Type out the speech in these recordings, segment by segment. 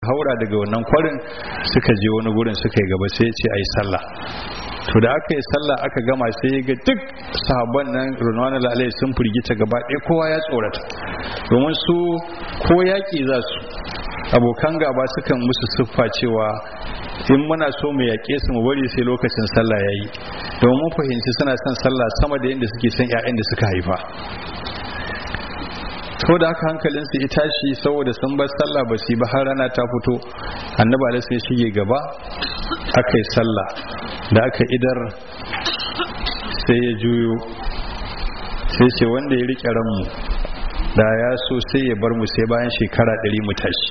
haura daga wannan kwarin suka je wani gurin suka yi gaba sai ya ce a yi sallah to da aka yi sallah aka gama sai ga duk sahabban nan runwana lalai sun firgita gaba ɗaya kowa ya tsorata domin su ko yaƙi za su abokan gaba sukan musu siffa cewa in muna so mu yaƙe su mu bari sai lokacin sallah ya yi domin mun fahimci suna son sallah sama da yadda suke son 'ya'yan da suka haifa to da haka hankalinsu ya tashi saboda sun bar sallah ba su ba har rana ta fito annabi alaihi sai shige gaba aka yi sallah da aka idar sai ya juyo sai ce wanda ya rike ranmu da ya so sai ya bar mu sai bayan shekara ɗari mu tashi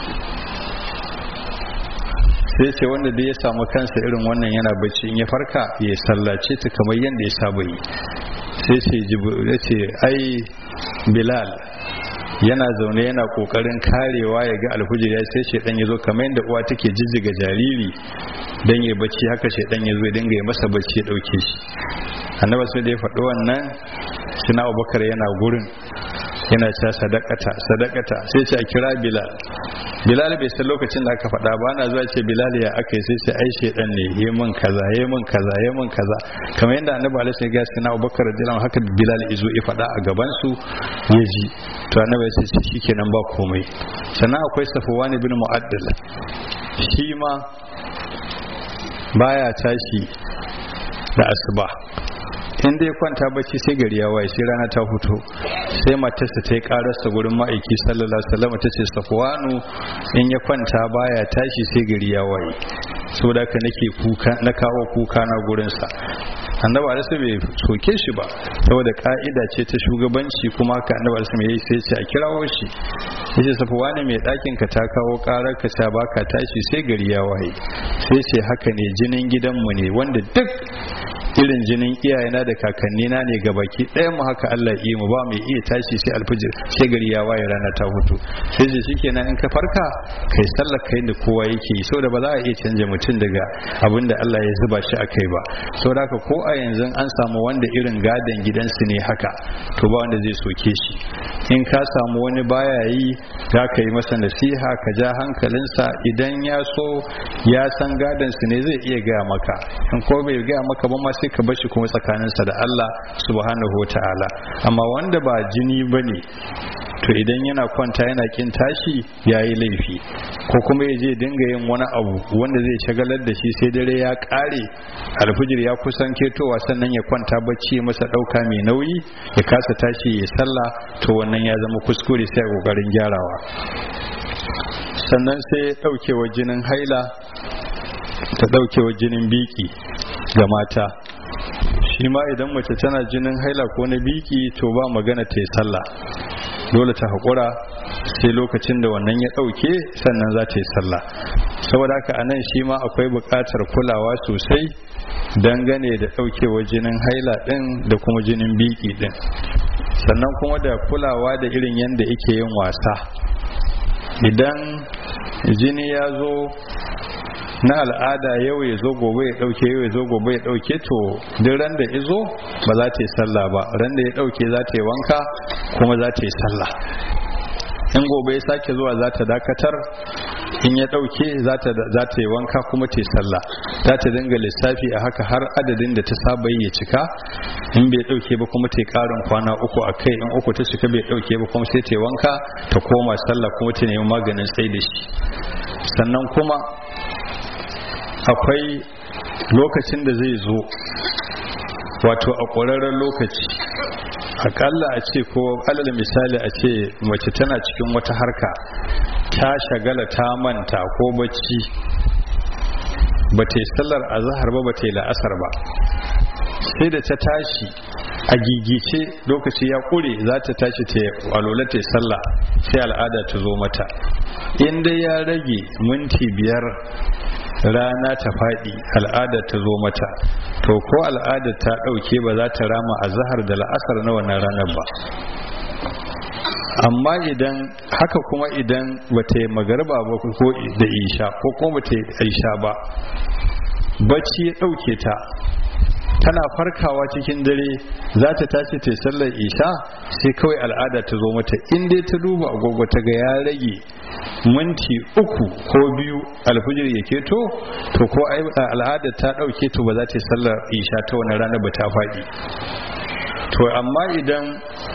sai ce wanda da ya samu kansa irin wannan yana bacci in ya farka ya sallace ta kamar yadda ya saba yi sai ce ce ai bilal yana zaune yana kokarin karewa ya ga alhujir ya sai shedan ya zo kamar yadda uwa take jijjiga jariri dan ya bacci haka shedan ya zo ya dinga ya masa bacci ya dauke shi annabi sai da ya faɗi wannan sina abubakar yana gurin yana cewa sadakata sadakata sai ce a kira bilal bilal bai san lokacin da aka faɗa ba ana zuwa ce bilal ya aka yi sai ce ai shedan ne yi min kaza yi min kaza yi min kaza kamar yadda annabi alaihi sallallahu alaihi wasallam abubakar radiyallahu haka bilal izo ya faɗa a gaban su ya ji to annabi sai ce shikenan ba komai sannan akwai safwan ibn mu'addal shi ma baya tashi da asuba in dai kwanta bacci sai gari ya waye sai rana ta fito sai matarsa ta yi kararsa gurin ma'aiki sallallahu alaihi wasallam ta ce safwanu in ya kwanta baya tashi sai gari ya waye saboda haka nake kuka na kawo kuka na gurin sa annabi alaihi bai soke shi ba saboda ka'ida ce ta shugabanci kuma haka annabi alaihi yayi sai ce a kirawo shi yace safwanu mai dakin ka ta kawo karar ka ta baka tashi sai gari ya waye sai ce haka ne jinin gidanmu ne wanda duk irin jinin iyayena da kakannina ne ga baki ɗaya mu haka Allah yi mu ba mai iya tashi sai alfijir sai gari ya waye rana ta hutu sai ce shikenan in ka farka kai sallar kai da kowa yake yi saboda ba za a iya canja mutum daga abin da Allah ya zuba shi a kai ba saboda haka ko a yanzu an samu wanda irin gadon gidansu ne haka to ba wanda zai soke shi in ka samu wani baya yi za ka yi masa nasiha ka ja hankalinsa idan ya so ya san gadon su ne zai iya gaya maka in ko bai gaya maka ba ma sai ka bashi kuma tsakaninsa da Allah subhanahu wa ta'ala amma wanda ba jini ba ne to idan yana kwanta yana kin tashi ya yi laifi ko kuma ya je dinga yin wani abu wanda zai shagalar da shi sai dare ya kare alfijir ya kusan ketowa sannan ya kwanta bacci masa dauka mai nauyi ya kasa tashi ya sallah to wannan ya zama kuskure sai a kokarin gyarawa sannan sai daukewa jinin haila ta daukewa jinin biki ga mata shi ma idan mace tana jinin haila ko na biki to ba magana ta yi sallah dole ta haƙura sai lokacin da wannan ya ɗauke sannan za ta yi sallah saboda haka anan shi ma akwai buƙatar kulawa sosai dangane da ɗaukewa jinin haila ɗin da kuma jinin biki ɗin sannan kuma da kulawa da irin yadda ike yin wasa idan jini ya zo na al'ada yau ya zo gobe ya dauke yau ya zo gobe ya dauke to duk ran da izo ba za ta yi sallah ba ran da ya dauke za ta yi wanka kuma za ta yi sallah in gobe ya sake zuwa za ta dakatar in ya dauke za ta yi wanka kuma ta yi sallah za ta dinga lissafi a haka har adadin da ta saba yi ya cika in bai dauke ba kuma ta yi karin kwana uku a kai in uku ta cika bai dauke ba kuma sai ta yi wanka ta koma sallah kuma ta nemi maganin tsaye da shi sannan kuma akwai lokacin da zai zo wato a ƙwararren lokaci akalla a ce ko alal misali a ce mace tana cikin wata harka ta shagala ta manta ko bacci ba ta yi sallar azahar ba ba ta yi la'asar ba sai da ta tashi a gigice lokaci ya ƙure za ta tashi ta alola ta yi sallah sai al'ada ta zo mata in dai ya rage minti biyar rana ta faɗi al'ada ta zo mata to ko al'ada ta ɗauke ba za ta rama a zahar da la'asar na wannan ranar ba amma idan haka kuma idan ba ta yi magarba ba ko da isha ko kuma ba ta yi isha ba bacci ya ɗauke ta tana farkawa cikin dare za ta tashi ta sallar isha sai kawai al'ada ta zo mata in dai ta duba agogo ta ga ya rage minti uku ko biyu alfijir ya keto to ko al'ada ta ɗauke to ba za ta yi sallar isha ta wani rana ba ta faɗi to amma idan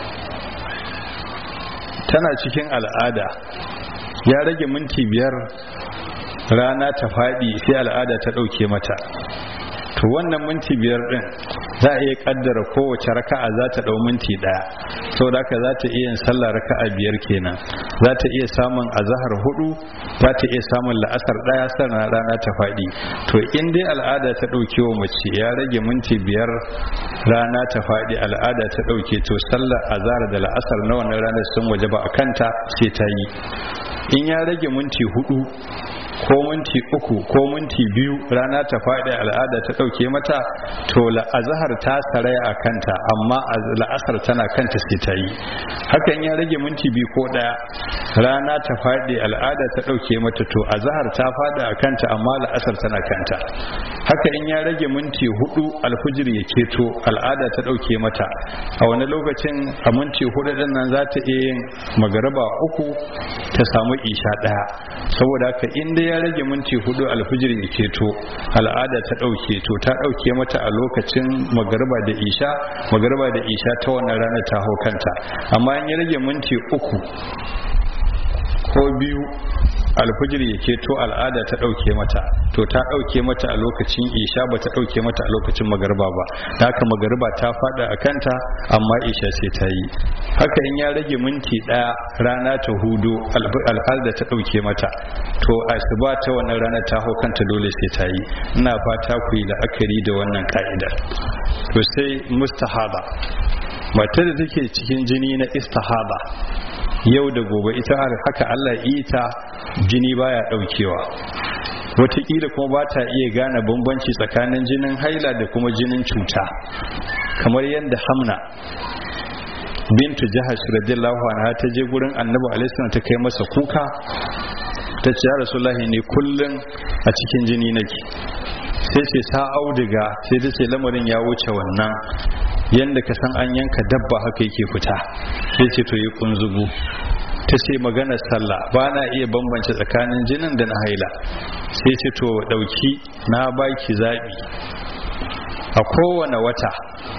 tana cikin al'ada ya rage minti biyar rana ta faɗi sai al'ada ta ɗauke mata to wannan minti biyar ɗin za a iya ƙaddara kowace raka'a za ta ɗau minti ɗaya saboda haka za ta iya yin sallah raka'a biyar kenan za ta iya samun azahar hudu za ta iya samun la'asar ɗaya sannan rana ta faɗi to in dai al'ada ta ɗauke wa mace ya rage minti biyar rana ta faɗi al'ada ta ɗauke to sallar azahar da la'asar na wannan ranar sun waje ba a kanta sai ta yi in ya rage minti hudu ko minti uku ko minti biyu rana ta faɗi al'ada ta ɗauke mata to la'azahar ta saraya a kanta amma la'asar tana kanta sai ta yi hakan ya rage minti biyu ko ɗaya rana ta faɗi al'ada ta ɗauke mata to azahar ta faɗi a kanta amma la'asar tana kanta haka in ya rage minti hudu alfujir ya keto al'ada ta ɗauke mata a wani lokacin a minti hudu ɗin nan za ta iya yin magaraba uku ta samu isha ɗaya saboda haka in dai ya rage minti hudu alfijir ya keto al'ada ta ɗauke to ta ɗauke mata a lokacin magarba da isha magarba da isha ta wannan rana ta hau kanta amma in ya rage minti uku ko biyu alfijir ya keto al'ada ta ɗauke mata to ta ɗauke mata a lokacin isha ba ta ɗauke mata a lokacin magarba ba da haka magarba ta faɗa a kanta amma isha sai ta yi haka in ya rage minti ɗaya rana ta hudu al'ada ta ɗauke mata to asuba ta wannan rana ta hau kanta dole sai ta yi ina fata ku yi la'akari da wannan ka'idar to sai mustahaba matar da take cikin jini na istihaba yau da gobe ita haka Allah ita jini baya daukewa wataƙila kuma ba ta iya gane bambanci tsakanin jinin haila da kuma jinin cuta kamar yadda hamna bintu jahash radiyallahu anha ta je gurin annabi alaihi ta kai masa kuka ta ce ya rasulullahi ne kullun a cikin jini nake sai ce sa auduga sai ta ce lamarin ya wuce wannan yadda ka san an yanka dabba haka yake fita sai ce to yi kunzugu ta ce magana sallah ba na iya bambance tsakanin jinin da na haila sai ce to dauki na baki zaɓi a kowane wata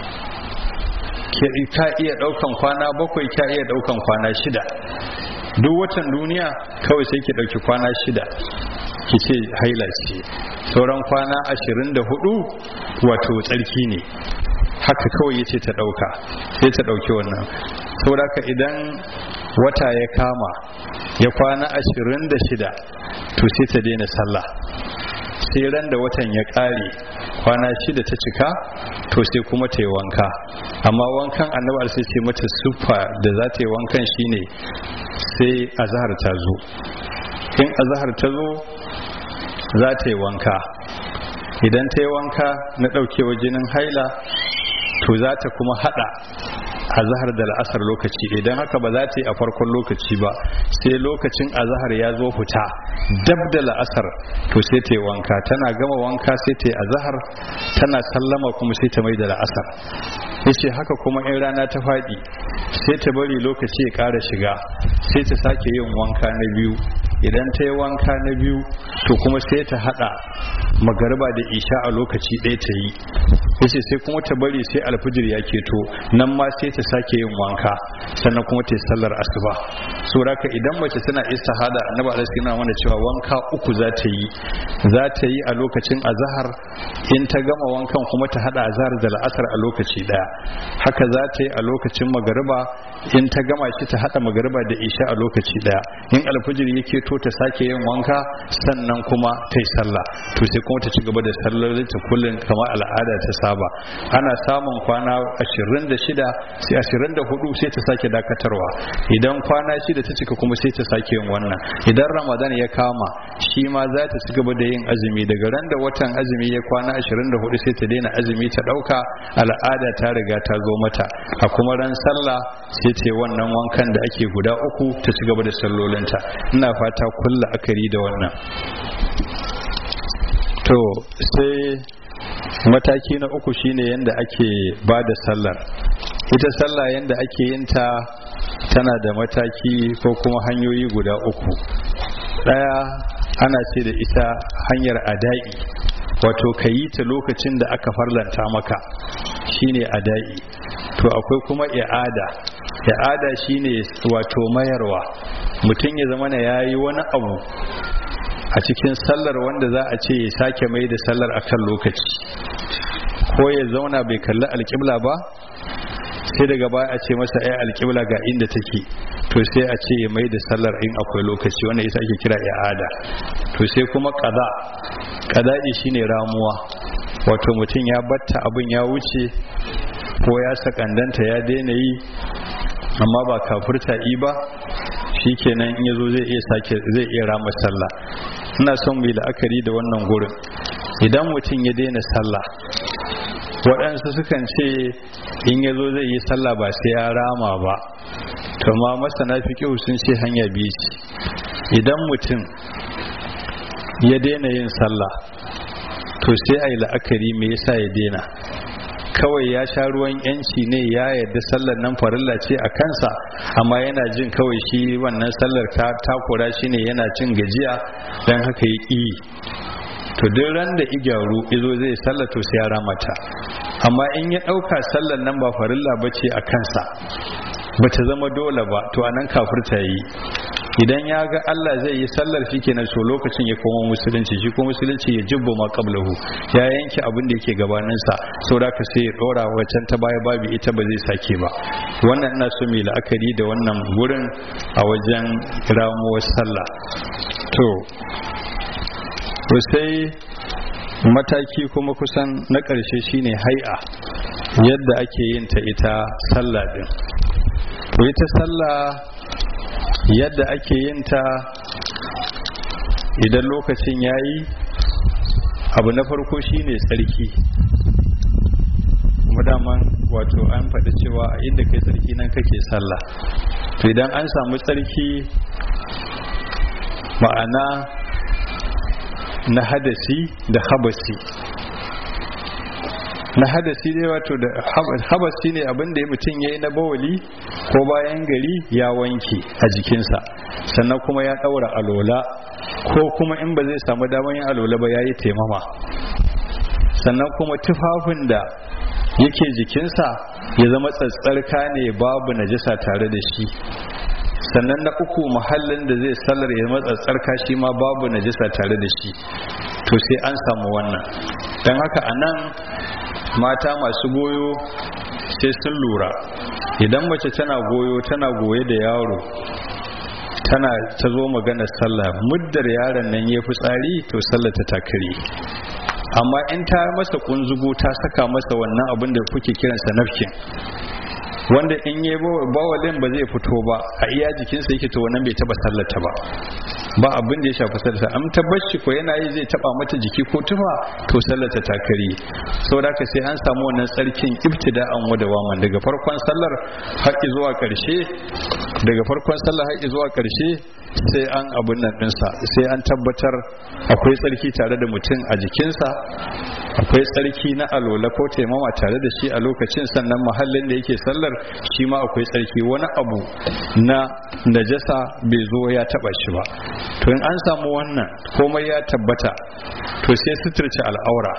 ka iya daukan kwana bakwai ka iya daukan kwana shida duk watan duniya kawai sai ki dauki kwana shida ki ce haila ce sauran kwana ashirin da hudu wato tsarki ne haka kawai ya ce ta dauka sai ta dauki wannan saboda idan wata ya kama ya kwana ashirin da shida to sai ta daina sallah sai ran da watan ya kare kwana shida ta cika to sai kuma ta yi wanka amma wankan annabar sai ce mata sufa da za ta yi wankan shine sai azahar ta zo in azahar ta zo za ta yi wanka idan ta yi wanka na ɗaukewa jinin haila to za ta kuma hada azahar da la'asar lokaci idan haka ba za ta yi a farkon lokaci ba sai lokacin azahar ya zo fita dab da la'asar to sai ta yi wanka tana gama wanka sai ta yi azahar tana sallama kuma sai ta mai da la'asar yace haka kuma in rana ta faɗi sai ta bari lokaci ya ƙara shiga sai ta sake yin wanka na biyu idan ta yi wanka na biyu to kuma sai ta hada magariba da isha a lokaci ɗaya ta yi yace sai kuma ta bari sai alfijir ya keto nan ma sai ta sake yin wanka sannan kuma ta yi sallar asuba saboda idan mace tana istihada annabi alaihi yana mana cewa wanka uku za ta yi za ta yi a lokacin azahar in ta gama wankan kuma ta hada azahar da la'asar a lokaci daya haka za ta yi a lokacin magariba in ta gama shi ta hada magariba da isha a lokaci daya in alfijir ya keto ta sake yin wanka sannan kuma ta yi sallah to sai kuma ta ci gaba da sallolin ta kullum kamar al'ada ta saba ana samun kwana 26 sai 24 sai ta sake dakatarwa idan kwana shida ta cika kuma sai ta sake yin wannan idan ramadan ya kama shi ma za ta ci gaba da yin azumi daga ran da watan azumi ya kwana 24 sai ta daina azumi ta dauka al'ada ta riga ta zo mata a kuma ran sallah sai ta wannan wankan da ake guda uku ta ci gaba da sallolinta ina fata kulla akari da wannan to sai mataki na uku shine yadda ake ba da sallar ita sallah yadda ake yin ta tana da mataki ko kuma hanyoyi guda uku ɗaya ana ce da ita hanyar ada'i wato ka yi ta lokacin da aka farlanta maka shine ada'i to akwai kuma i'ada i'ada shine wato mayarwa mutum ya zama ya yi wani abu a cikin sallar wanda za a ce ya sake mai da sallar akan lokaci ko ya zauna bai kalli alƙibla ba sai daga baya a ce masa ai alƙibla ga inda take to sai a ce ya mai da sallar in akwai lokaci wanda ita ake kira i'ada to sai kuma qada qada'i shine ramuwa wato mutum ya batta abin ya wuce ko ya sakandanta ya daina yi amma ba kafurta yi ba shikenan in yazo zai iya sake zai iya rama sallah ina son mu yi la'akari da wannan gurin idan mutum ya daina sallah waɗansu sukan ce in ya zo zai yi sallah ba sai ya rama ba to ma masana fiƙihu sun ce hanya biyu ce idan mutum ya daina yin sallah to sai a yi la'akari me yasa ya daina kawai ya sha ruwan yanci ne ya yarda sallar nan farilla ce a kansa amma yana jin kawai shi wannan sallar ta takura shi ne yana cin gajiya don haka ya ƙi to duk ran da igyaru izo zai sallar to sai ya ramata amma in ya ɗauka sallar nan ba farilla ba ce a kansa ba ta zama dole ba to anan kafirta yi idan ya ga Allah zai yi sallar shi kenan so lokacin ya koma musulunci shi ko musulunci ya jibbo ma qablahu ya yanke abin da yake gabaninsa saboda ka sai ya dora wacan ta baya babu ita ba zai sake ba wannan ina so mai la'akari da wannan gurin a wajen ramuwar sallah to sai mataki kuma kusan na ƙarshe shine hai'a yadda ake yin ta ita sallah din to ita sallah yadda ake yin ta idan lokacin yayi abu na farko shine tsarki kuma daman wato an faɗi cewa a inda kai tsarki nan kake sallah to idan an samu tsarki ma'ana na hadasi da habasi na hadasi dai wato da habasi ne abinda mutum ya yi na bawali ko bayan gari ya wanke a jikinsa sannan kuma ya ɗaura alola ko kuma in ba zai samu damar yin alola ba ya yi taimama sannan kuma tufafin da yake jikinsa ya zama tsatsarka ne babu najasa tare da shi sannan na uku mahallin da zai sallar ya matsatsar kashi ma babu najisa tare da shi to sai an samu wannan don haka a nan mata masu goyo sai sun lura idan mace tana goyo tana goye da yaro tana ta zo magana sallah muddar yaron nan ya fi tsari to sallah ta takari amma in ta masa kunzugu ta saka masa wannan abin da kuke kiransa nafkin wanda in yi bawalin ba zai fito ba a iya jikinsa yake to wannan bai taba sallata ba ba abin da ya shafi sallata an tabbaci ko yana yi zai taba mata jiki ko tufa to sallata ta kare saboda ka sai an samu wannan tsarkin ibtida'an wa dawaman daga farkon sallar har zuwa karshe daga farkon sallar har zuwa karshe sai an abun nan dinsa sai an tabbatar akwai tsarki tare da mutum a jikinsa akwai tsarki na alola ko taimama tare da shi a lokacin sannan mahallin da yake sallar shi ma akwai tsarki wani abu na najasa bai zo ya taba shi ba to in an samu wannan komai ya tabbata to sai suturce al'aura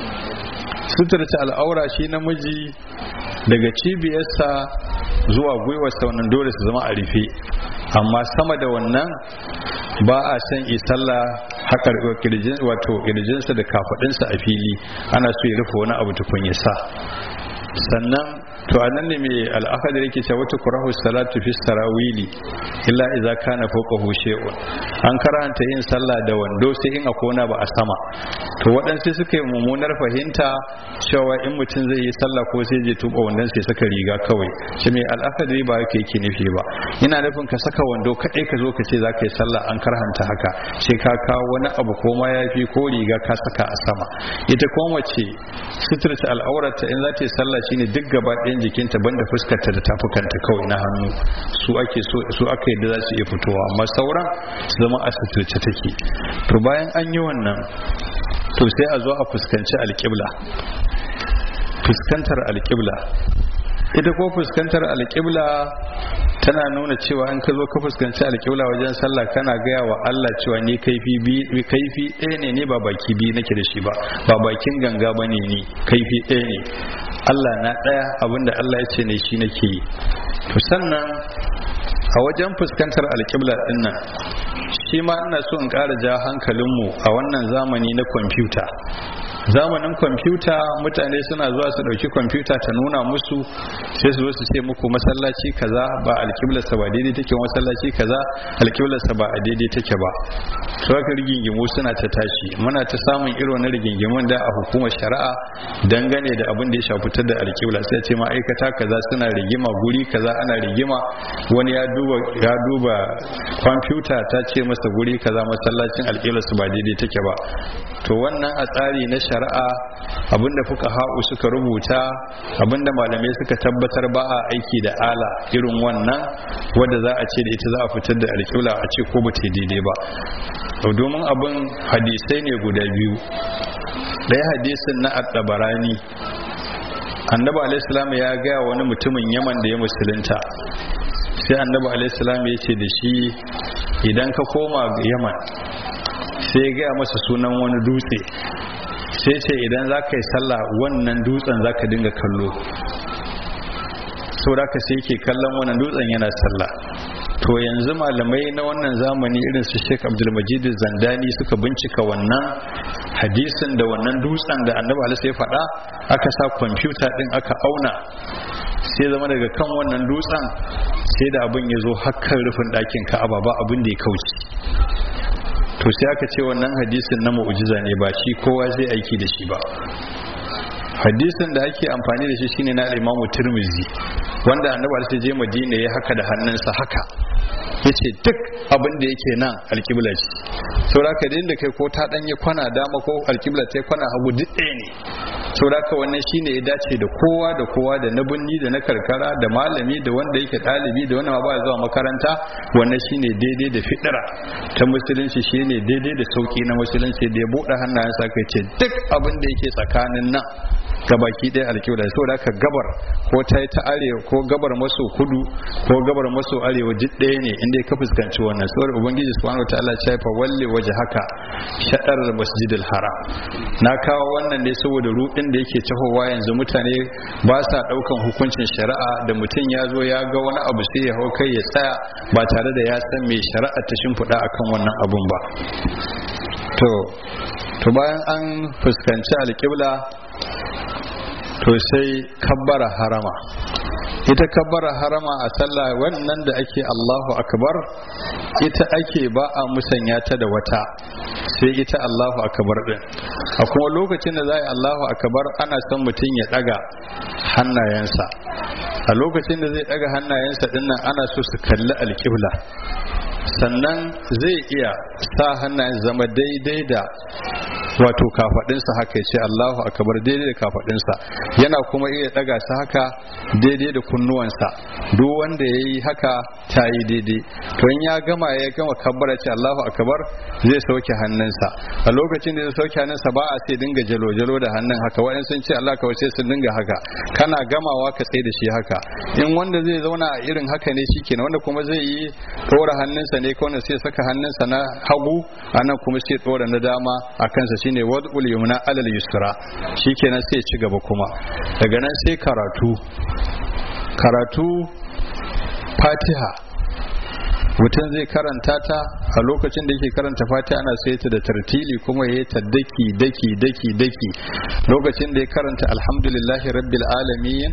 suturce al'aura shi namiji daga cibiyarsa zuwa gwiwarsa wannan dole su zama a rufe amma sama da wannan ba a san isalla haka wato kirjinsa da kafadinsa a fili ana so ya rufe wani abu tukun ya sa sannan to anan ne mai al'akadar yake cewa wata kurahu salatu fi sarawili illa idza kana fawqahu shay'un an karanta yin sallah da wando sai in akwai ba a sama to waɗansu suka yi mummunar fahimta cewa in mutum zai yi sallah ko sai je tuba wandon sai saka riga kawai shi mai al'akadari ba yake yake nufi ba ina nufin ka saka wando kaɗai ka zo ka ce za ka yi sallah an karhanta haka sai ka kawo wani abu ko mayafi ko riga ka saka a sama ita ko mace suturta al'aurarta in za ta yi sallah shine duk gaba ɗayan jikinta banda fuskarta da tafukanta kawai na hannu su ake so su aka yadda za su iya fitowa amma sauran su zama a suturce take to bayan an yi wannan to sai a zo a fuskanci alƙibla fuskantar alƙibla ita ko fuskantar alƙibla tana nuna cewa in ka zo ka fuskanci alƙibla wajen sallah kana gaya wa Allah cewa ni kaifi bi kaifi ɗaya ne ne ba baki biyu nake da shi ba ba bakin ganga ba ne ni kaifi ɗaya ne Allah na ɗaya abinda Allah ya ce ne shi nake yi to sannan a wajen fuskantar alƙibla ɗin nan shi ma ina so in ƙara ja hankalinmu a wannan zamani na kwamfuta zamanin kwamfuta mutane suna zuwa su ɗauki kwamfuta ta nuna musu sai su zo su ce muku masallaci kaza ba alƙiblarsa ba daidai take masallaci kaza alƙiblarsa ba a daidai take ba su haka rigingimu suna ta tashi muna ta samun irin wani rigingimun da a hukumar shari'a dangane da abin da ya shafi da alƙibla sai ce ma'aikata kaza suna rigima guri kaza ana rigima wani ya duba ya duba kwamfuta ta ce masa guri kaza masallacin alƙiblarsa ba daidai take ba to wannan a tsari na shari'a abinda fuka ha'u suka rubuta abinda malamai suka tabbatar ba a aiki da ala irin wannan wadda za a ce da ita za a fitar da alƙibla a ce ko ba ta daidai ba domin abin hadisai ne guda biyu ɗaya hadisin na addabarani annabi alaihissalam ya gaya wani mutumin yaman da ya musulunta sai annabi alaihissalam ya ce da shi idan ka koma yaman sai ya gaya masa sunan wani dutse sai ce idan za ka yi sallah wannan dutsen za ka dinga kallo saboda ka sai ke kallon wannan dutsen yana sallah to yanzu malamai na wannan zamani irin su Sheikh Abdulmajid Zandani suka bincika wannan hadisin da wannan dutsen da Annabi Alaihi ya faɗa aka sa kwamfuta din aka auna sai zama daga kan wannan dutsen sai da abin ya zo hakkan rufin ɗakin Ka'aba ba abin da ya kauce to sai aka ce wannan hadisin na mu'jiza ne ba shi kowa zai aiki da shi ba hadisin da ake amfani da shi shine na Imam Tirmidhi wanda Annabi Alaihi je Madina ya haka da hannunsa haka yace duk abin da yake nan alkibla ce sauraka da inda kai ko ta danye kwana dama ko alkibla ta kwana hagu duk ɗaya ne sauraka wannan shine ya dace da kowa da kowa da na binni da na karkara da malami da wanda yake ɗalibi da wanda ma ba zuwa makaranta wannan shine daidai da fitira ta musulunci shine daidai da sauki na musulunci da ya buɗe hannayensa kai ce duk abin da yake tsakanin nan gabaki ɗaya alkibla saboda haka gabar ko ta yi ta arewa ko gabar maso kudu ko gabar maso arewa duk ɗaya ne inda ka fuskanci wannan saboda ubangiji subhanahu wataala ya fa walle waje haka shaɗar masjidil haram na kawo wannan ne saboda ruɗin da yake tahowa yanzu mutane ba sa ɗaukan hukuncin shari'a da mutum ya zo ya ga wani abu sai ya hau kai ya tsaya ba tare da ya san mai shari'a ta shimfiɗa akan wannan abun ba to to bayan an fuskanci alƙibla to sai kabbara harama ita kabbara harama a sallah wannan da ake Allahu akbar ita ake ba a musanya ta da wata sai ita Allahu akbar din a kuma lokacin da za a yi Allahu akbar ana son mutum ya daga hannayensa a lokacin da zai daga hannayensa dinnan ana so su kalli alƙibla sannan zai iya sa hannayen zama daidai da wato kafadinsa haka ce Allahu akbar daidai da kafadinsa yana kuma iya daga su haka daidai da kunnuwansa duk wanda ya yi haka ta yi daidai to in ya gama ya gama kabbara ce Allahu akbar zai sauke hannunsa a lokacin da zai sauke hannunsa ba a sai dinga jalo jalo da hannun haka wa'in sun ce Allah kawai sai sun dinga haka kana gamawa ka tsaye da shi haka in wanda zai zauna a irin haka ne shikenan wanda kuma zai yi ɗora hannunsa ne kawai sai saka hannunsa na hagu anan kuma sai ɗora na dama a kansa shine wad'ul yumna alal yusra shikenan sai ci gaba kuma daga nan sai karatu karatu fatiha mutum zai karanta ta a lokacin da yake karanta fatiha ana sai ta da tartili kuma ya ta daki daki daki daki lokacin da ya karanta alhamdulillahi rabbil alamin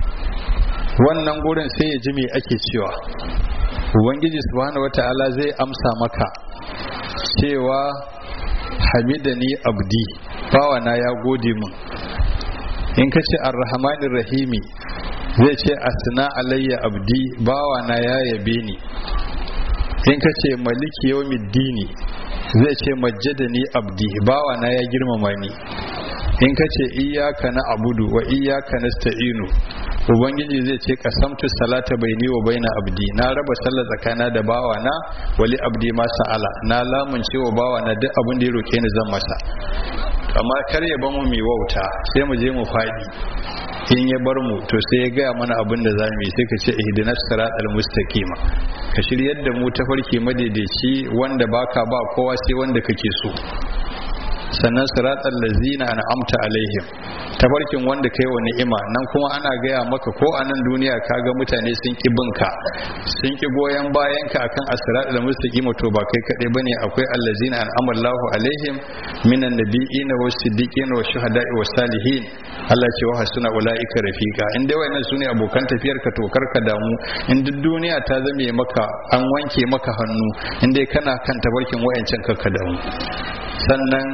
wannan gurin sai ya ji me ake cewa ubangiji subhanahu wata'ala zai amsa maka cewa hamidani abdi bawana ya gode mun in ka ce arrahmanir rahimi zai ce asna alayya abdi bawana ya yabe ni in ka ce maliki yawmiddini zai ce majjadani abdi bawana ya girmama ni in ka ce iyaka na abudu wa iyaka nasta'inu ubangiji zai ce kasamtu salata baini wa baina abdi na raba sallar tsakana da bawana wali abdi ma sa'ala na lamunce wa bawana duk abin da ya roke ni zan masa amma kar ya bamu mai wauta sai mu je mu faɗi in ya bar mu to sai ya gaya mana abin da za mu yi sai ka ce ihdinas siratal mustaqima ka shiryar da mu tafarki madaidaici wanda baka ba kowa sai wanda kake so sannan siratal lazina an'amta alaihim tafarkin wanda kai wa ni'ima nan kuma ana gaya maka ko a nan duniya kaga mutane sun ki binka sun ki goyon bayan ka akan asiratul mustaqima to ba kai kadai bane akwai allazina an'ama Allahu alaihim minan nabiyina was siddiqin was shuhada'i was salihin Allah ce wa hasuna ulaika rafiqa in dai wayannan sune abokan tafiyar ka to karka damu in duk duniya ta zame maka an wanke maka hannu in dai kana kan tabarkin wayancan ka damu sannan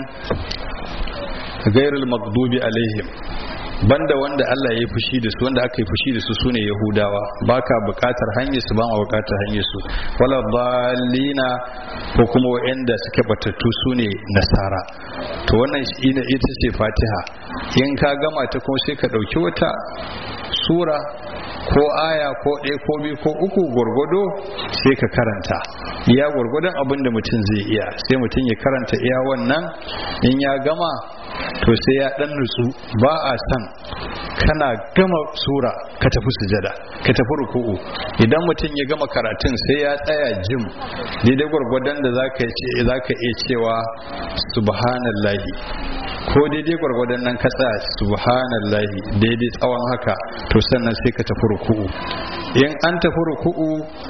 gairul magdubi alaihim banda wanda Allah ya yi fushi da su wanda aka yi fushi da su sune yahudawa baka bukatar hanyar su ba ma bukatar hanyar su wala dalina ko kuma wa'anda suke batattu sune nasara to wannan ina ita ce fatiha in ka gama ta kuma sai ka dauki wata sura ko aya ko ɗaya ko biyu ko uku gwargwado sai ka karanta iya gwargwadon abin da mutum zai iya sai mutum ya karanta iya wannan in ya gama to sai ya ɗan nutsu ba a san kana gama sura ka tafi sujada ka tafi ruku'u idan mutum ya gama karatun sai ya tsaya jim daidai gwargwadon da za ka iya cewa subhanallahi ko daidai gwargwadon nan ka tsaya subhanallahi daidai tsawon haka to sannan sai ka tafi ruku'u in an tafi ruku'u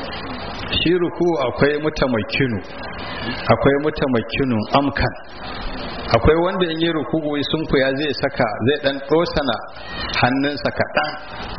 shi ruku'u akwai mutamakinu akwai mutamakinu amkan akwai wanda in yi ruku'u sun kuya zai saka zai dan dosana hannunsa kaɗan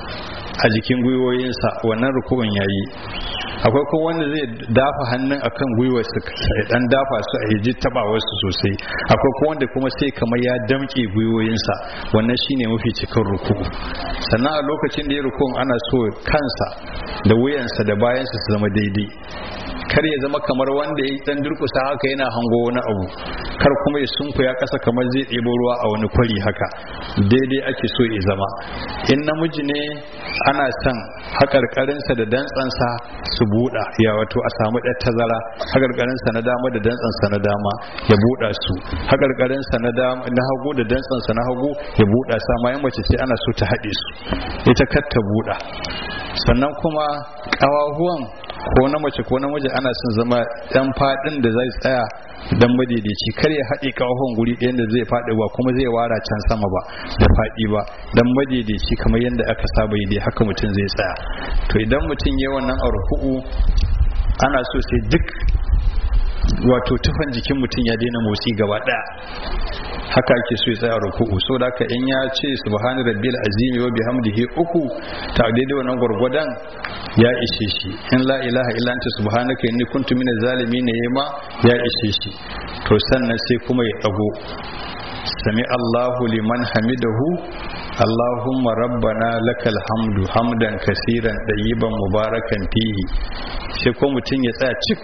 a jikin gwiwoyinsa wannan ruku'un yayi akwai kuma wanda zai dafa hannun akan gwiwar su ya dan dafa su a yaji taba wasu sosai akwai kuma wanda kuma sai kamar ya damke gwiwoyinsa wannan shine mafi cikin ruku'u sannan a lokacin da ya ruku'un ana so kansa da wuyansa da bayansa su zama daidai kar ya zama kamar wanda ya dan durkusa haka yana hango wani abu kar kuma ya sunkuya kasa kamar zai ɗebo ruwa a wani kwari haka daidai ake so ya zama in namiji ne ana son haƙarƙarinsa da dantsansa su buɗa ya wato a samu ɗan tazara haƙarƙarinsa na dama da dantsansa na dama ya buɗa su haƙarƙarinsa na na hagu da dantsansa na hagu ya buɗa sa ma mace ce ana so ta haɗe su ita kar ta buɗa sannan kuma ƙawahuwan ko na mace ko namiji ana son zama ɗan faɗin da zai tsaya dan madaidaici kar ya haɗe ƙawahuwan guri ɗayan da zai faɗi ba kuma zai wara can sama ba da faɗi ba dan madaidaici kamar yadda aka saba yi dai haka mutum zai tsaya to idan mutum ya wannan a ruku'u ana so sai duk wato tufan jikin mutum ya daina motsi gaba ɗaya haka ake so ya tsaya ruku'u so da haka in ya ce subhana rabbil azimi wa bihamdihi uku ta daidai wannan gwargwadon ya ishe shi in la ilaha illa anta subhanaka inni kuntu minaz zalimin yema ya ishe shi to sannan sai kuma ya dago sami Allahu liman hamidahu Allahumma rabbana lakal hamdu hamdan kasiran dayiban mubarakan fihi sai ko mutum ya tsaya cik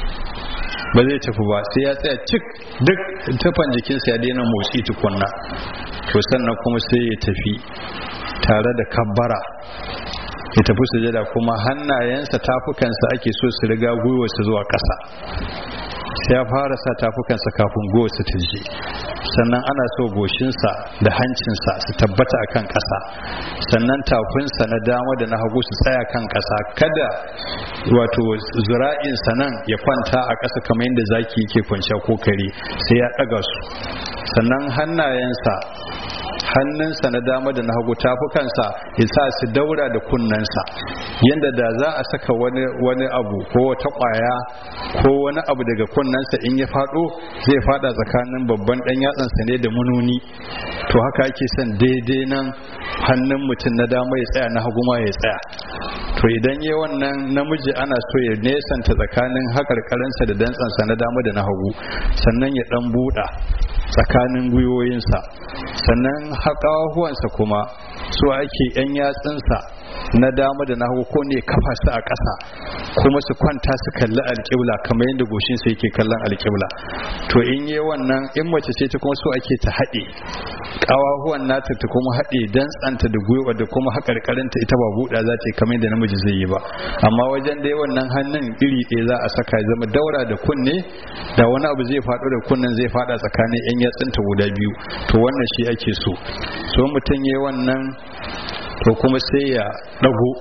ba zai tafi ba sai ya tsaya cik duk tafan jikinsa ya daina motsi tukunna to sannan kuma sai ya tafi tare da kabbara ya tafi sujada kuma hannayensa tafukansa ake so su riga gwiwarsa zuwa ƙasa sai ya fara sa tafukansa kafin gwiwarsa ta je sannan ana so goshinsa da hancinsa su tabbata a kan ƙasa sannan tafinsa na dama da na hagu su tsaya kan ƙasa kada wato zura'insa nan ya kwanta a ƙasa kamar yadda zaki yake kwanciya ko kare sai ya ɗaga su sannan hannayensa hannunsa na dama da na hagu tafukansa ya sa su daura da kunnensa yadda da za a saka wani wani abu ko wata kwaya ko wani abu daga kunnensa in ya fado zai fada tsakanin babban dan yatsansa ne da mununi to haka ake son daidai nan hannun mutum na dama ya tsaya na hagu ma ya tsaya to idan yi wannan namiji ana so ya nesanta tsakanin haƙarƙarinsa da dantsansa na dama da na hagu sannan ya ɗan buɗa tsakanin gwiwoyinsa sannan haƙawahuwansa kuma su ake yan yatsunsa na dama da na hagu ko ne kafa su a ƙasa kuma su kwanta su kalli alƙibla kamar yadda goshinsa yake kallon alƙibla to in yi wannan in mace ce ta kuma so ake ta haɗe kawahuwan nata ta kuma haɗe dantsanta da gwiwa da kuma haƙarƙarinta ita ba buɗa za ta yi kamar da namiji zai yi ba amma wajen dai wannan hannun iri ɗaya za a saka ya zama daura da kunne da wani abu zai faɗo da kunnen zai faɗa tsakanin yan yatsunta guda biyu to wannan shi ake so so mutum ya wannan to kuma sai ya ɗago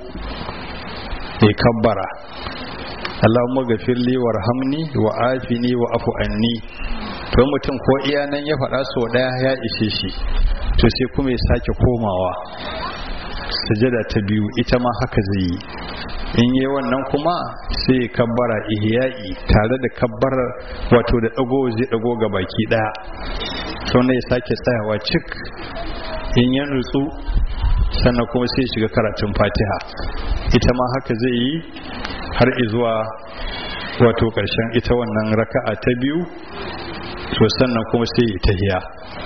ya kabbara Allahumma gafirli warhamni wa afini wa afu anni to mutum ko iya nan ya faɗa so ɗaya ya ishe shi to sai kuma ya sake komawa sujada ta biyu ita ma haka zai yi in yi wannan kuma sai kabbara ihya'i tare da kabbarar wato da ɗago zai ɗago ga baki ɗaya sau ya sake tsayawa cik in ya nutsu sannan kuma sai shiga karatun fatiha ita ma haka zai yi har izuwa wato ƙarshen ita wannan raka'a ta biyu to sannan kuma sai yi tahiya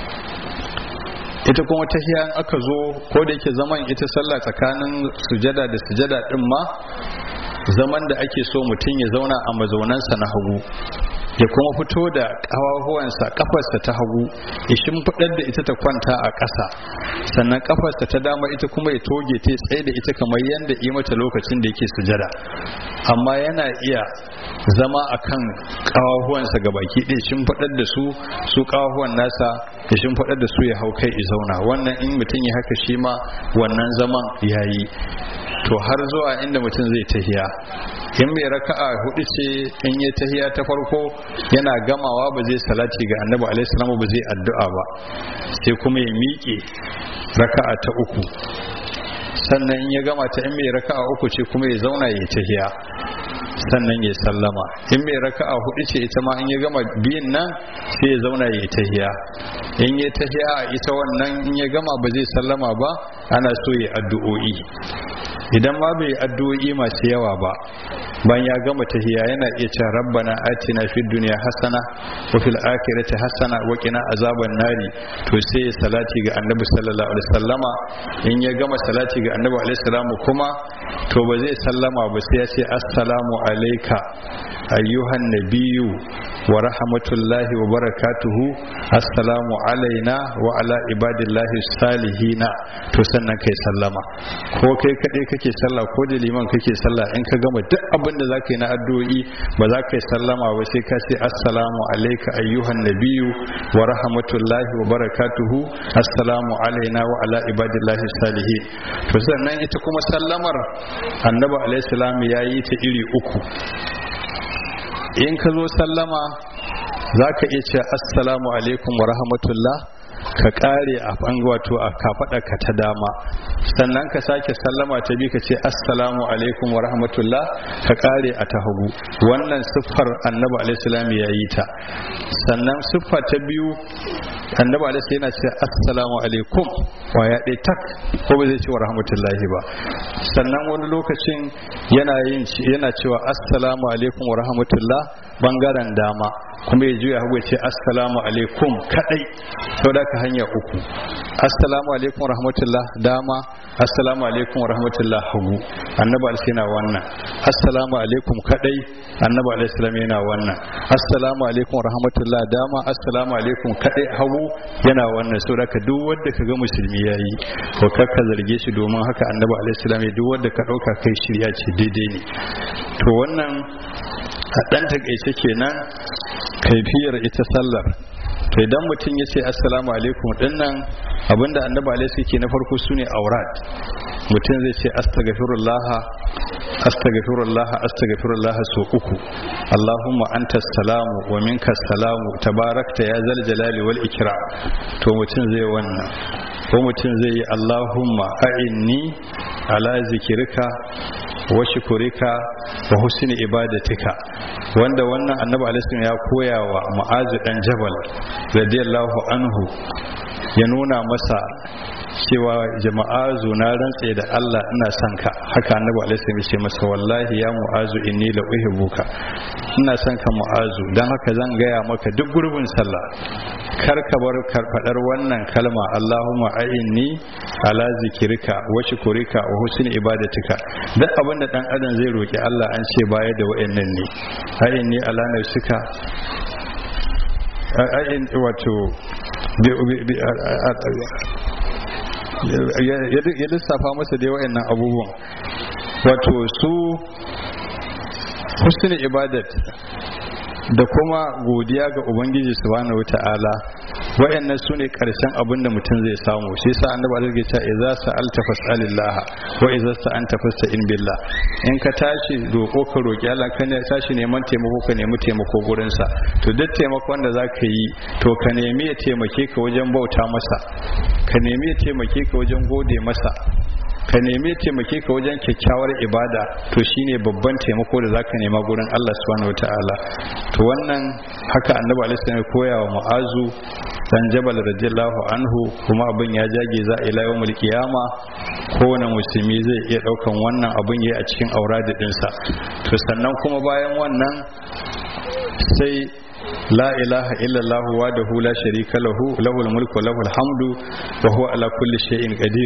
ita kuma tahiya in aka zo ko da yake zaman ita sallah tsakanin sujada da sujada din ma zaman da ake so mutum ya zauna a mazaunansa na hagu ya kuma fito da ƙawahuwansa kafarsa ta hagu ya shimfiɗar da ita ta kwanta a ƙasa sannan kafarsa ta dama ita kuma ya toge ta tsaye da ita kamar yadda yi mata lokacin da yake sujada amma yana iya zama a kan ƙawahuwansa ga baki ɗaya shimfiɗar da su su ƙawahuwan nasa ya shimfiɗar da su ya hau kai ya zauna wannan in mutum ya haka shi ma wannan zaman ya yi to har zuwa inda mutum zai tahiya in mai raka'a hudu ce in yi tahiya ta farko yana gamawa ba zai salati ga annabi alaihi salamu ba zai addu'a ba sai kuma ya miƙe raka'a ta uku sannan in ya gama ta in mai raka'a uku ce kuma ya zauna ya tahiya sannan ya sallama in mai raka'a hudu ce ita ma in ya gama biyun nan sai ya zauna ya tahiya in ya tahiya ita wannan in ya gama ba zai sallama ba ana so ya addu'o'i idan ma bai addu'o'i masu yawa ba ban ya gama tahiya yana iya cewa rabbana atina fid dunya hasana wa fil akhirati hasana wa qina azaban nari to sai ya salati ga annabi sallallahu alaihi wasallama in ya gama salati ga annabi alaihi salamu kuma to ba zai sallama ba sai ya ce assalamu alayka ayyuhan nabiyyu wa rahmatullahi wa barakatuhu assalamu alaina wa ala ibadillahi salihina to sannan kai sallama ko kai kadai kake sallah ko da liman kake sallah in ka gama duk abin da zaka yi na addu'o'i ba za ka yi sallama ba sai ka ce assalamu alayka ayyuhan nabiyyu wa rahmatullahi wa barakatuhu assalamu alaina wa ala ibadillahi salihin to sannan ita kuma sallamar annabi alaihi salam yayi ta iri uku in ka zo sallama za ka iya ce assalamu alaikum wa rahmatullah ka kare a wato a kafaɗa ka ta dama sannan ka sake sallama ta bi ka ce assalamu alaikum wa rahmatullah ka kare a ta hagu wannan siffar annabi alaihi ya yi ta sannan siffa ta biyu annabi alaihi yana ce assalamu alaikum wa ya ɗaya tak ko ba zai ce wa rahmatullahi ba sannan wani lokacin yana yin yana cewa assalamu alaikum wa rahmatullah bangaren dama kuma ya juya hagu ya ce assalamu alaikum kadai sau da ka hanya uku assalamu alaikum rahmatullah dama assalamu alaikum rahmatullah hagu annabi alaihi yana wannan assalamu alaikum kadai annabi alaihi salam yana wannan assalamu alaikum rahmatullah dama assalamu alaikum kadai hagu yana wannan sau da ka duk wanda ka ga musulmi yayi ko kakka zarge shi domin haka annabi alaihi salam duk wanda ka dauka kai shirya ce daidai ne to wannan a ɗan takaice kenan kaifiyar ita sallar to idan mutum ya ce assalamu alaikum dinnan abinda annabi alaihi ke na farko sune aurat mutum zai ce astaghfirullah astaghfirullah astaghfirullah so uku allahumma anta salamu wa minka salamu tabarakta ya zal jalali wal ikram to mutum zai wannan ko mutum zai yi allahumma a'inni ala zikirka wa shukurika wa husni ibadatika wanda wannan annabi alaihi ya koya wa mu'azu dan jabal radiyallahu anhu ya nuna masa cewa jama'azu na rantse da Allah ina son ka haka annabi alaihi ya ce masa wallahi ya mu'azu inni la uhibbuka ina son ka mu'azu dan haka zan gaya maka duk gurbin sallah kar ka bar karfadar wannan kalma Allahumma a'inni ala zikirka wa shukurika wa husni ibadatika duk abin da dan adam zai roki Allah an ce baya da wayannan ne a'inni ala nafsika a'in wato ya lissafa masa dai wa'annan abubuwan wato su husnul ibadat da kuma godiya ga ubangiji subhanahu wata'ala wayannan su ne karshen abin da mutum zai samu shi yasa annabi Allah ya ce idza sa'alta fas'alillah wa idza sta'anta fasta'in billah in ka tashi roko ka roki Allah ka ne tashi neman taimako ka nemi taimako gurin sa to duk taimakon da zaka yi to ka nemi ya taimake ka wajen bauta masa ka nemi ya taimake ka wajen gode masa ka nemi taimake ka wajen kyakkyawar ibada to shine babban taimako da zaka nema gurin Allah subhanahu wataala to wannan haka annabi alaihi ya koya wa mu'azu dan jabal radiyallahu anhu kuma abin ya jage za a ila yawmul qiyama kowane musulmi zai iya daukan wannan abin yayi a cikin auradi dinsa to sannan kuma bayan wannan sai لا إله إلا الله وحده لا شريك له له الملك وله الحمد وهو على كل شيء قدير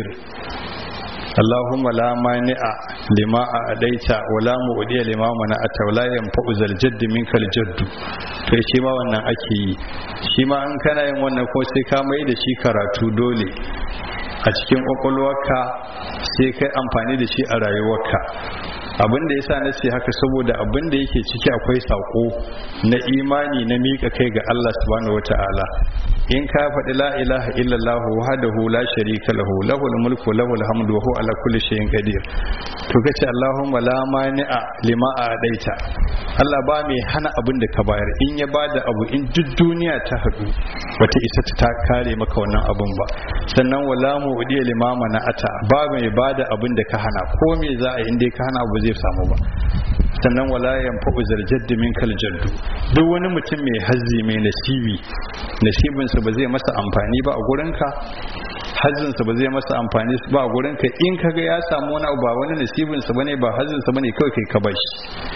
اللهم لا مانع لما أديت ولا مؤدي لما منعت ولا ينفع ذا الجد منك الجد to shi ma wannan ake yi shi ma an kana yin wannan ko sai ka mai da shi karatu dole a cikin kwakwalwarka sai kai amfani da shi a rayuwarka abin da yasa na ce haka saboda abin da yake ciki akwai sako na imani na mika kai ga Allah subhanahu wataala in ka faɗi la ilaha illallah wahdahu la sharika lahu lahul mulku lahul hamdu wa huwa ala kulli shay'in qadir to kace allahumma la mani'a lima adaita Allah ba mai hana abin da ka bayar in ya bada abu in duk duniya ta haɗu wata isa ta kare maka wannan abun ba sannan wala mu udiya limama na ata ba mai bada abin da ka hana ko me za a yi in dai ka hana abu zai samu ba sannan wala yanfa'u zarjaddu min kal jaddu duk wani mutum mai hazzi mai nasibi nasibinsa ba zai masa amfani ba a gurinka hazzinsa ba zai masa amfani ba a gurinka in kaga ya samu wani abu ba wani nasibinsa bane ba hazzinsa bane kawai kai ka bashi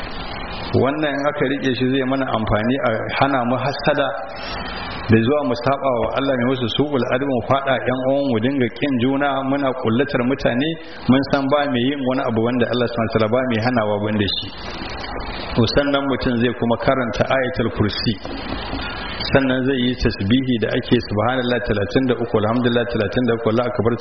wannan in aka rike shi zai mana amfani a hana mu hasada da zuwa mu saba wa Allah ne wasu su'ul adamu fada yan uwan mu dinga kin juna muna kullatar mutane mun san ba mai yin wani abu wanda Allah subhanahu wataala ba mai hanawa banda shi to sannan mutum zai kuma karanta ayatul kursi sannan zai yi tasbihi da ake subhanallah 33 alhamdulillah 33 la akbar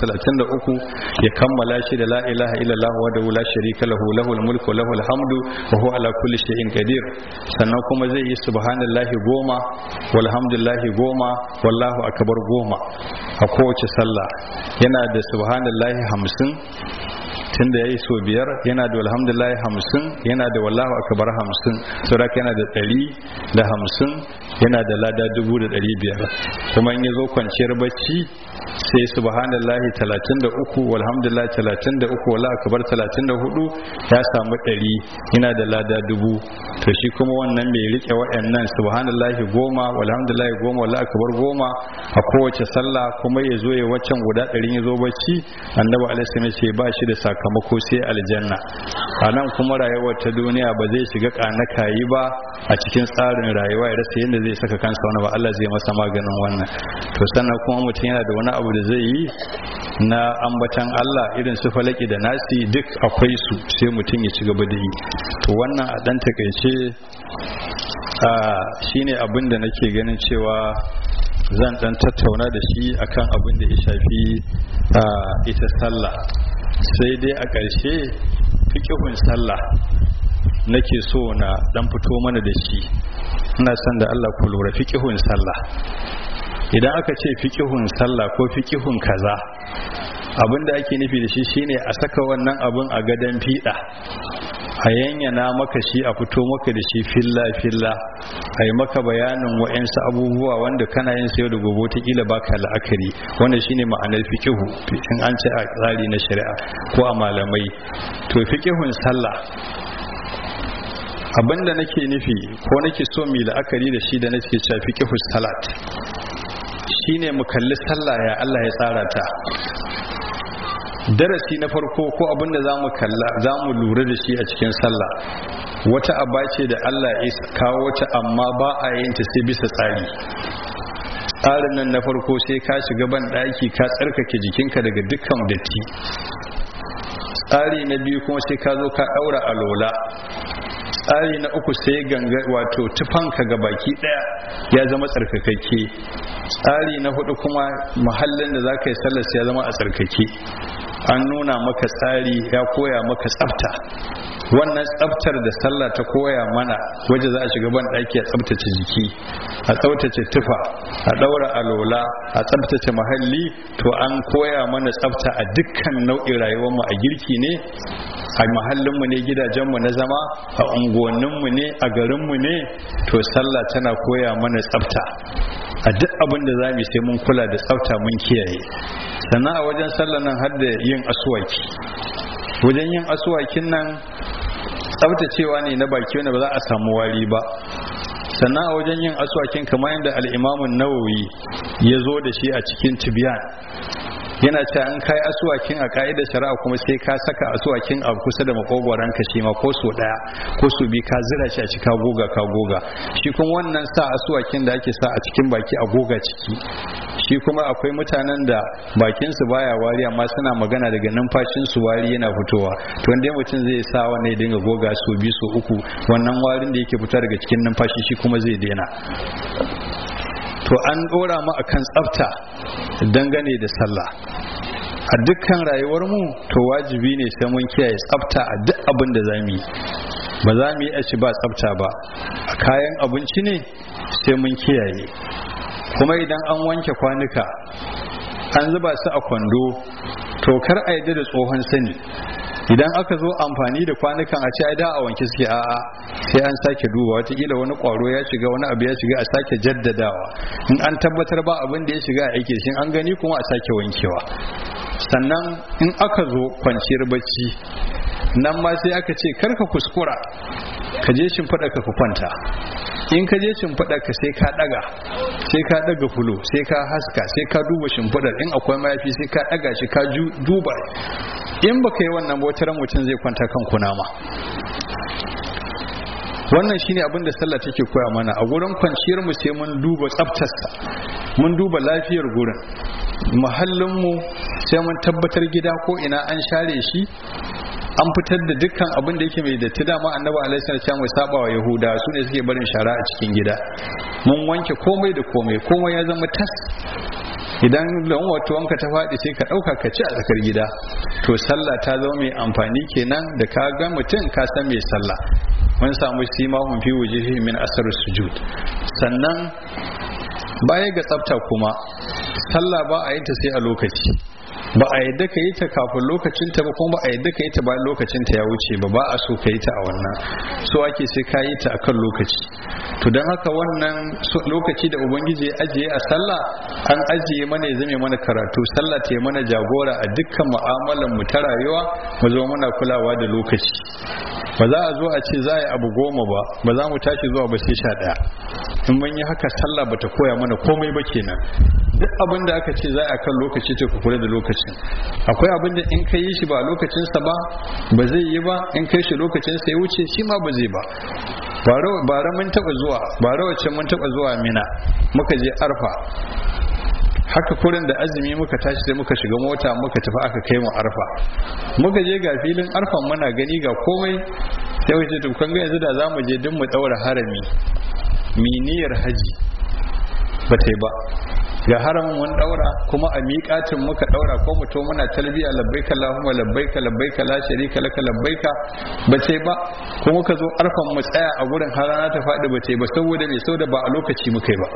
33 ya kammala shi da la ilaha illallah wa la sharika lahu lahul mulku lahul hamdu wa huwa ala kulli shay'in qadir sannan kuma zai yi subhanallahi goma walhamdulillahi goma wallahu akbar goma a kowace sallah yana da subhanallahi hamsin tunda ya yi so biyar yana da alhamdulillah hamsin yana da wallahu akbar hamsin sauraka yana da ɗari da hamsin yana da lada dubu da ɗari biyar kuma in ya zo kwanciyar bacci sai subhanallahi talatin da uku walhamdulillah talatin da uku wallahu akbar talatin da hudu ya samu ɗari yana da lada dubu to shi kuma wannan mai rike waɗannan subhanallahi goma walhamdulillahi goma wallahu akbar goma a kowace sallah kuma ya zo ya waccan guda ɗarin ya zo bacci annabi alaihi ce ba shi da sakamako sai aljanna a nan kuma rayuwar ta duniya ba zai shiga kanakayi ba a cikin tsarin rayuwa ya rasa yadda zai saka kansa wani ba Allah zai masa maganin wannan to sannan kuma mutum yana da wani abu da zai yi na ambatan Allah irin su falaki da nasi duk akwai su sai mutum ya ci gaba da yi to wannan a dan takaice shine abin da nake ganin cewa zan dan tattauna da shi akan abin da ya shafi ita sallah sai dai a ƙarshe fikihun sallah nake so na dan fito mana da shi ina son da Allah ku lura fikihun sallah idan aka ce fikihun sallah ko fikihun kaza abin da ake nufi da shi shine a saka wannan abin a gadon fiɗa a yanyana maka shi a fito maka da shi filla filla a yi maka bayanin wa'yansu abubuwa wanda kana yin sayo da gobe ta kila baka la'akari wanda shine ma'anar fikihu in an ce a tsari na shari'a ko a malamai to fikihun sallah abinda nake nufi ko nake so mai la'akari da shi da nake cewa fikihus salat shine mu kalli sallah ya Allah ya tsara ta darasi na farko ko abinda zamu kalla zamu lura da shi a cikin sallah wata aba ce da Allah ya kawo ta amma ba a yin ta sai bisa tsari tsarin nan na farko sai ka shiga ban daki ka tsarkake jikinka daga dukkan datti tsari na biyu kuma sai ka zo ka daura alola tsari na uku sai ganga wato tufanka ga baki daya ya zama tsarkakakke tsari na hudu kuma mahallin da za ka yi sallar ya zama a tsarkake an nuna maka tsari ya koya maka tsafta wannan tsaftar da sallah ta koya mana waje za a shiga ban ɗaki a tsaftace jiki a tsaftace tufa a ɗaura alola a tsaftace muhalli to an koya mana tsafta a dukkan nau'in rayuwarmu a girki ne a mahallinmu ne gidajenmu na zama a unguwanninmu ne a garinmu ne to sallah tana koya mana tsafta a duk abin da za mu sai mun kula da tsafta mun kiyaye sannan a wajen sallah nan har da yin asuwaki wajen yin asuwakin nan tsaftacewa ne na baki wanda ba za a samu wari ba sannan a wajen yin asuwakin kamar yadda al'imamun nawawi ya zo da shi a cikin tibiyan yana cewa in kai asuwakin a ka'idar shari'a kuma sai ka saka asuwakin a kusa da makogwaron ka shi ma ko so daya ko so bi ka zira shi a cika goga ka goga shi kuma wannan sa asuwakin da ake sa a cikin baki a goga ciki shi kuma akwai mutanen da bakin su baya wari amma suna magana daga numfashin su wari yana fitowa to wanda mutum zai sa wannan ya dinga goga so bi so uku wannan warin da yake fita daga cikin numfashi shi kuma zai daina to an dora mu akan tsafta dangane da sallah a dukkan rayuwar mu to wajibi ne sai mun kiyaye tsafta a duk abin da zamu yi ba za mu yi a ci ba tsafta ba a kayan abinci ne sai mun kiyaye kuma idan an wanke kwanuka an zuba su a kwando to kar a yi da tsohon sani idan aka zo amfani da kwanukan a ce ai da a wanke suke a'a sai an sake duba watakila wani kwaro ya shiga wani abu ya shiga a sake jaddadawa in an tabbatar ba abin da ya shiga a aike shi an gani kuma a sake wankewa sannan in aka zo kwanciyar bacci nan ma sai aka ce karka kuskura ka je shimfiɗa ka ku kwanta in ka je shimfiɗa ka sai ka ɗaga sai ka ɗaga fulo sai ka haska sai ka duba shimfiɗar in akwai mayafi sai ka ɗaga shi ka duba in baka yi wannan bautaran mutum zai kwanta kan kunama wannan shine abin da sallah take koya mana a gurin kwanciyar mu sai mun duba tsaftarsa mun duba lafiyar gurin muhallin mu sai mun tabbatar gida ko ina an share shi an fitar da dukkan abin da yake mai datti dama annabi alaihi salatu mai saba wa yahuda su ne suke barin shara a cikin gida mun wanke komai da komai komai ya zama tas idan don wato wanka ta faɗi sai ka ɗauka ka ci a tsakar gida to sallah ta zama mai amfani kenan da ka ga mutum ka san mai sallah mun samu simahun fi wujuhi min asar sujud sannan baya ga tsafta kuma sallah ba a yin ta sai a lokaci ba a yadda ka yi ta kafin lokacinta ba kuma ba a yadda ka yi ta bayan lokacinta ya wuce ba ba a so ka yi ta a wannan so ake sai ka yi ta akan lokaci to don haka wannan lokaci da ubangiji ya ajiye a sallah an ajiye mana ya zame mana karatu sallah ta yi mana jagora a dukkan mu'amalan mu ta rayuwa mu zo muna kulawa da lokaci ba za a zo a ce za a yi abu goma ba ba za mu tashi zuwa ba sai sha ɗaya in mun yi haka sallah bata koya mana komai ba kenan duk abin da aka ce za a kan lokaci ta kula da lokacin akwai abin da in ka yi shi ba lokacinsa ba ba zai yi ba in kai shi lokacinsa ya wuce shi ma ba zai ba bara mun taba zuwa bara wacce mun taba zuwa mina muka je arfa haka kurin da azumi muka tashi sai muka shiga mota muka tafi aka kai mu arfa muka je ga filin arfan muna gani ga komai sai wace to kan ga yanzu da zamu je duk mu daura harami miniyar haji ba ta yi ba ga haramin mun daura kuma a miƙatin muka daura ko mu to muna talbiya labbaika allahumma labbaika labbaika la sharika laka labbaika ba sai ba ko muka zo arfan mu tsaya a gurin har rana ta faɗi ba sai ba saboda me saboda ba a lokaci muka yi ba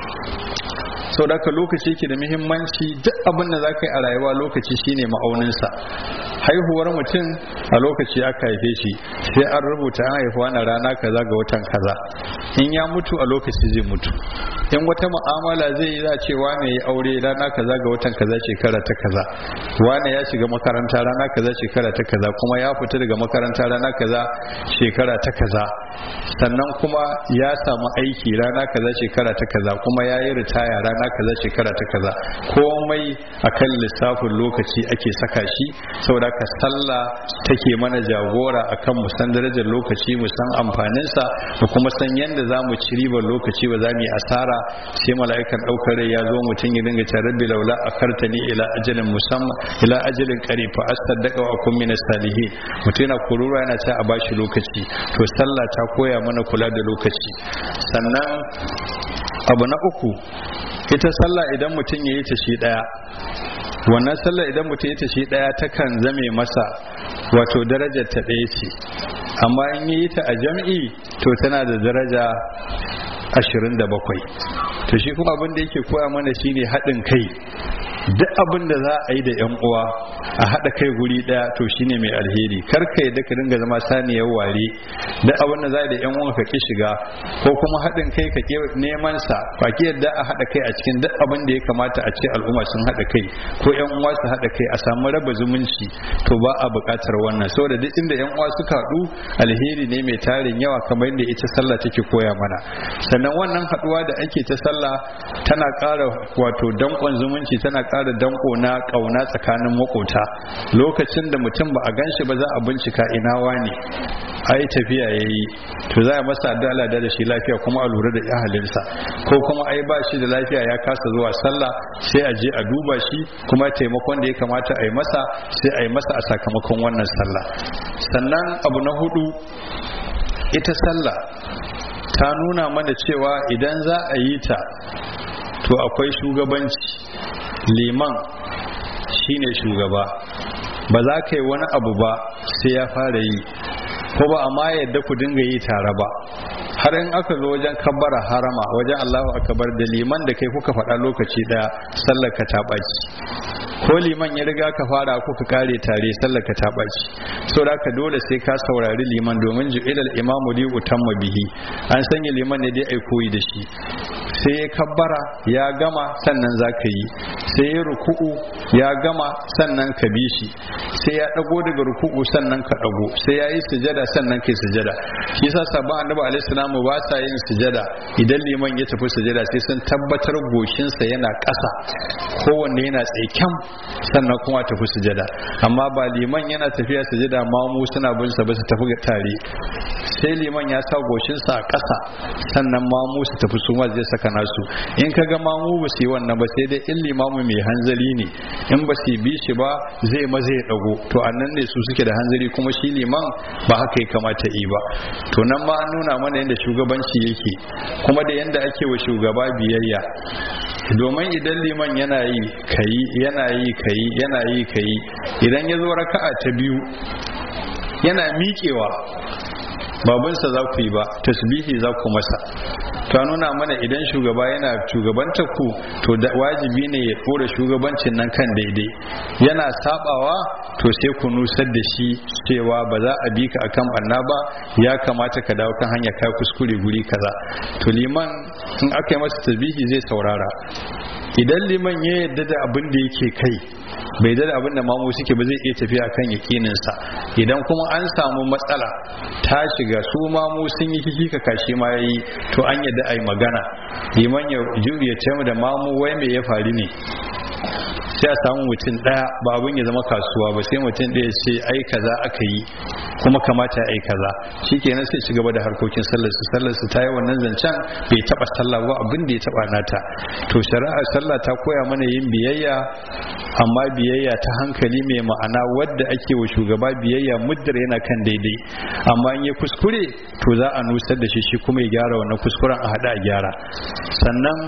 sau da lokaci yake da muhimmanci duk abin da za ka yi a rayuwa lokaci shine ma'auninsa haihuwar mutum a lokaci aka haife shi sai an rubuta an haifuwa na rana kaza ga watan kaza in ya mutu a lokaci zai mutu in wata mu'amala zai yi za ce wane ya aure rana kaza ga watan kaza shekara ta kaza wane ya shiga makaranta rana kaza shekara ta kaza kuma ya fita daga makaranta rana kaza shekara ta kaza sannan kuma ya samu aiki rana kaza shekara ta kaza kuma ya yi ritaya rana kaza shekara ta kaza komai akan lissafin lokaci ake saka shi saboda ka sallah take mana jagora akan mu san darajar lokaci mu san amfaninsa mu kuma san yadda za mu ci ribar lokaci ba za mu yi asara sai mala'ikan ɗaukar rai ya zo mutum ya dinga ta rabbi laula akartani ila ajalin musamman ila ajalin qarib fa asaddaqa wa akun min salihin mutum yana kurura yana ta a bashi lokaci to sallah ta koya mana kula da lokaci sannan abu na uku ita sallah idan mutum ya yi ta shi ɗaya wannan sallah idan mutum ya ta shi ɗaya takan zame masa wato darajar ta ɗaya ce amma in yi ta a jam'i to tana da daraja ashirin da bakwai to shi kuma abin da yake koya mana shine haɗin kai duk abin da za a yi da yan uwa a haɗa kai guri ɗaya to shine mai alheri kar ka yadda ka dinga zama saniyar ware duk abin da za a yi da yan uwa ka ki shiga ko kuma haɗin kai ka ki neman sa ba ki yadda a haɗa kai a cikin duk abin da ya kamata a ce al'umma sun haɗa kai ko yan uwa su haɗa kai a samu raba zumunci to ba a buƙatar wannan saboda duk inda yan uwa suka haɗu alheri ne mai tarin yawa kamar yadda ita sallah take koya mana sannan wannan haɗuwa da ake ta sallah tana ƙara wato danƙon zumunci tana ƙara danko na ƙauna tsakanin makota lokacin da mutum ba a gan shi ba za a bincika ina wani ai tafiya ya yi to za a masa addu'a da shi lafiya kuma a lura da ahalinsa ko kuma ai ba shi da lafiya ya kasa zuwa sallah sai a je a duba shi kuma taimakon da ya kamata a yi masa sai a yi masa a sakamakon wannan sallah sannan abu na hudu ita sallah ta nuna mana cewa idan za a yi ta to akwai shugabanci liman shine shugaba ba za ka yi wani abu ba sai ya fara yi ko ba amma yadda ku dinga yi tare ba har in aka zo wajen kabbara harama wajen Allahu akbar da liman da kai kuka faɗa lokaci ɗaya sallar ka ta ɓaci ko liman ya riga ka fara kuka kare tare sallar ka ta ɓaci so da ka dole sai ka saurari liman domin ju'ilal imamu li utamma bihi an sanya liman ne dai ai koyi da shi sai ya kabbara ya gama sannan za ka yi sai ya ruku'u ya gama sannan ka bi shi sai ya dago daga ruku'u sannan ka dago sai ya yi sujada sannan kai sujada shi yasa sabon annabi alaihi salamu ba sa yin sujada idan liman ya tafi sujada sai sun tabbatar goshinsa yana ƙasa kowanne yana tsaikyan sannan kuma tafi sujada amma ba liman yana tafiya sujada mamu suna bin sa ba su tafi tare sai liman ya sa goshinsa a ƙasa sannan mamu su tafi su ma zai saka nasu in ka ga mamu ba su yi wannan ba sai dai in limamu mai hanzari ne in ba su bi shi ba zai maza ya dago to annan ne su suke da hanzari kuma shi liman ba haka ya kamata yi ba to nan ma an nuna mana yadda shugabanci yake kuma da yadda ake wa shugaba biyayya domin idan liman yana yi kayi yana yi kayi yana yi kayi idan ya zo raka'a ta biyu yana miƙewa babunsa za ku yi ba tasbihi za ku masa ta nuna mana idan shugaba yana shugabanta ku to da wajibi ne ya ɗora shugabancin nan kan daidai yana sabawa to sai ku nusar da shi cewa ba za a bi ka akan banna ba ya kamata ka dawo kan hanya kai kuskure guri kaza to liman in aka yi masa tasbihi zai saurara idan liman ya yarda da abin da yake kai bai da abin da mamu suke ba zai iya tafiya kan yakininsa idan kuma an samu matsala ta shiga su mamu sun yi kiki kashi ma yayi to an yadda ai magana liman ya ya ce da mamu wai me ya faru ne sai a samu mutum daya ba abin ya zama kasuwa ba sai mutum daya ce ai kaza aka yi kuma kamata ai kaza shikenan sai ci gaba da harkokin sallar su sallar su ta yi wannan zancen bai taba sallah ba abin da ya taba nata to shari'a sallah ta koya mana yin biyayya amma biyayya ta hankali mai ma'ana wadda ake wa shugaba biyayya muddar yana kan daidai amma in ya kuskure to za a nusar da shi shi kuma ya gyara wannan kuskuren a hada a gyara sannan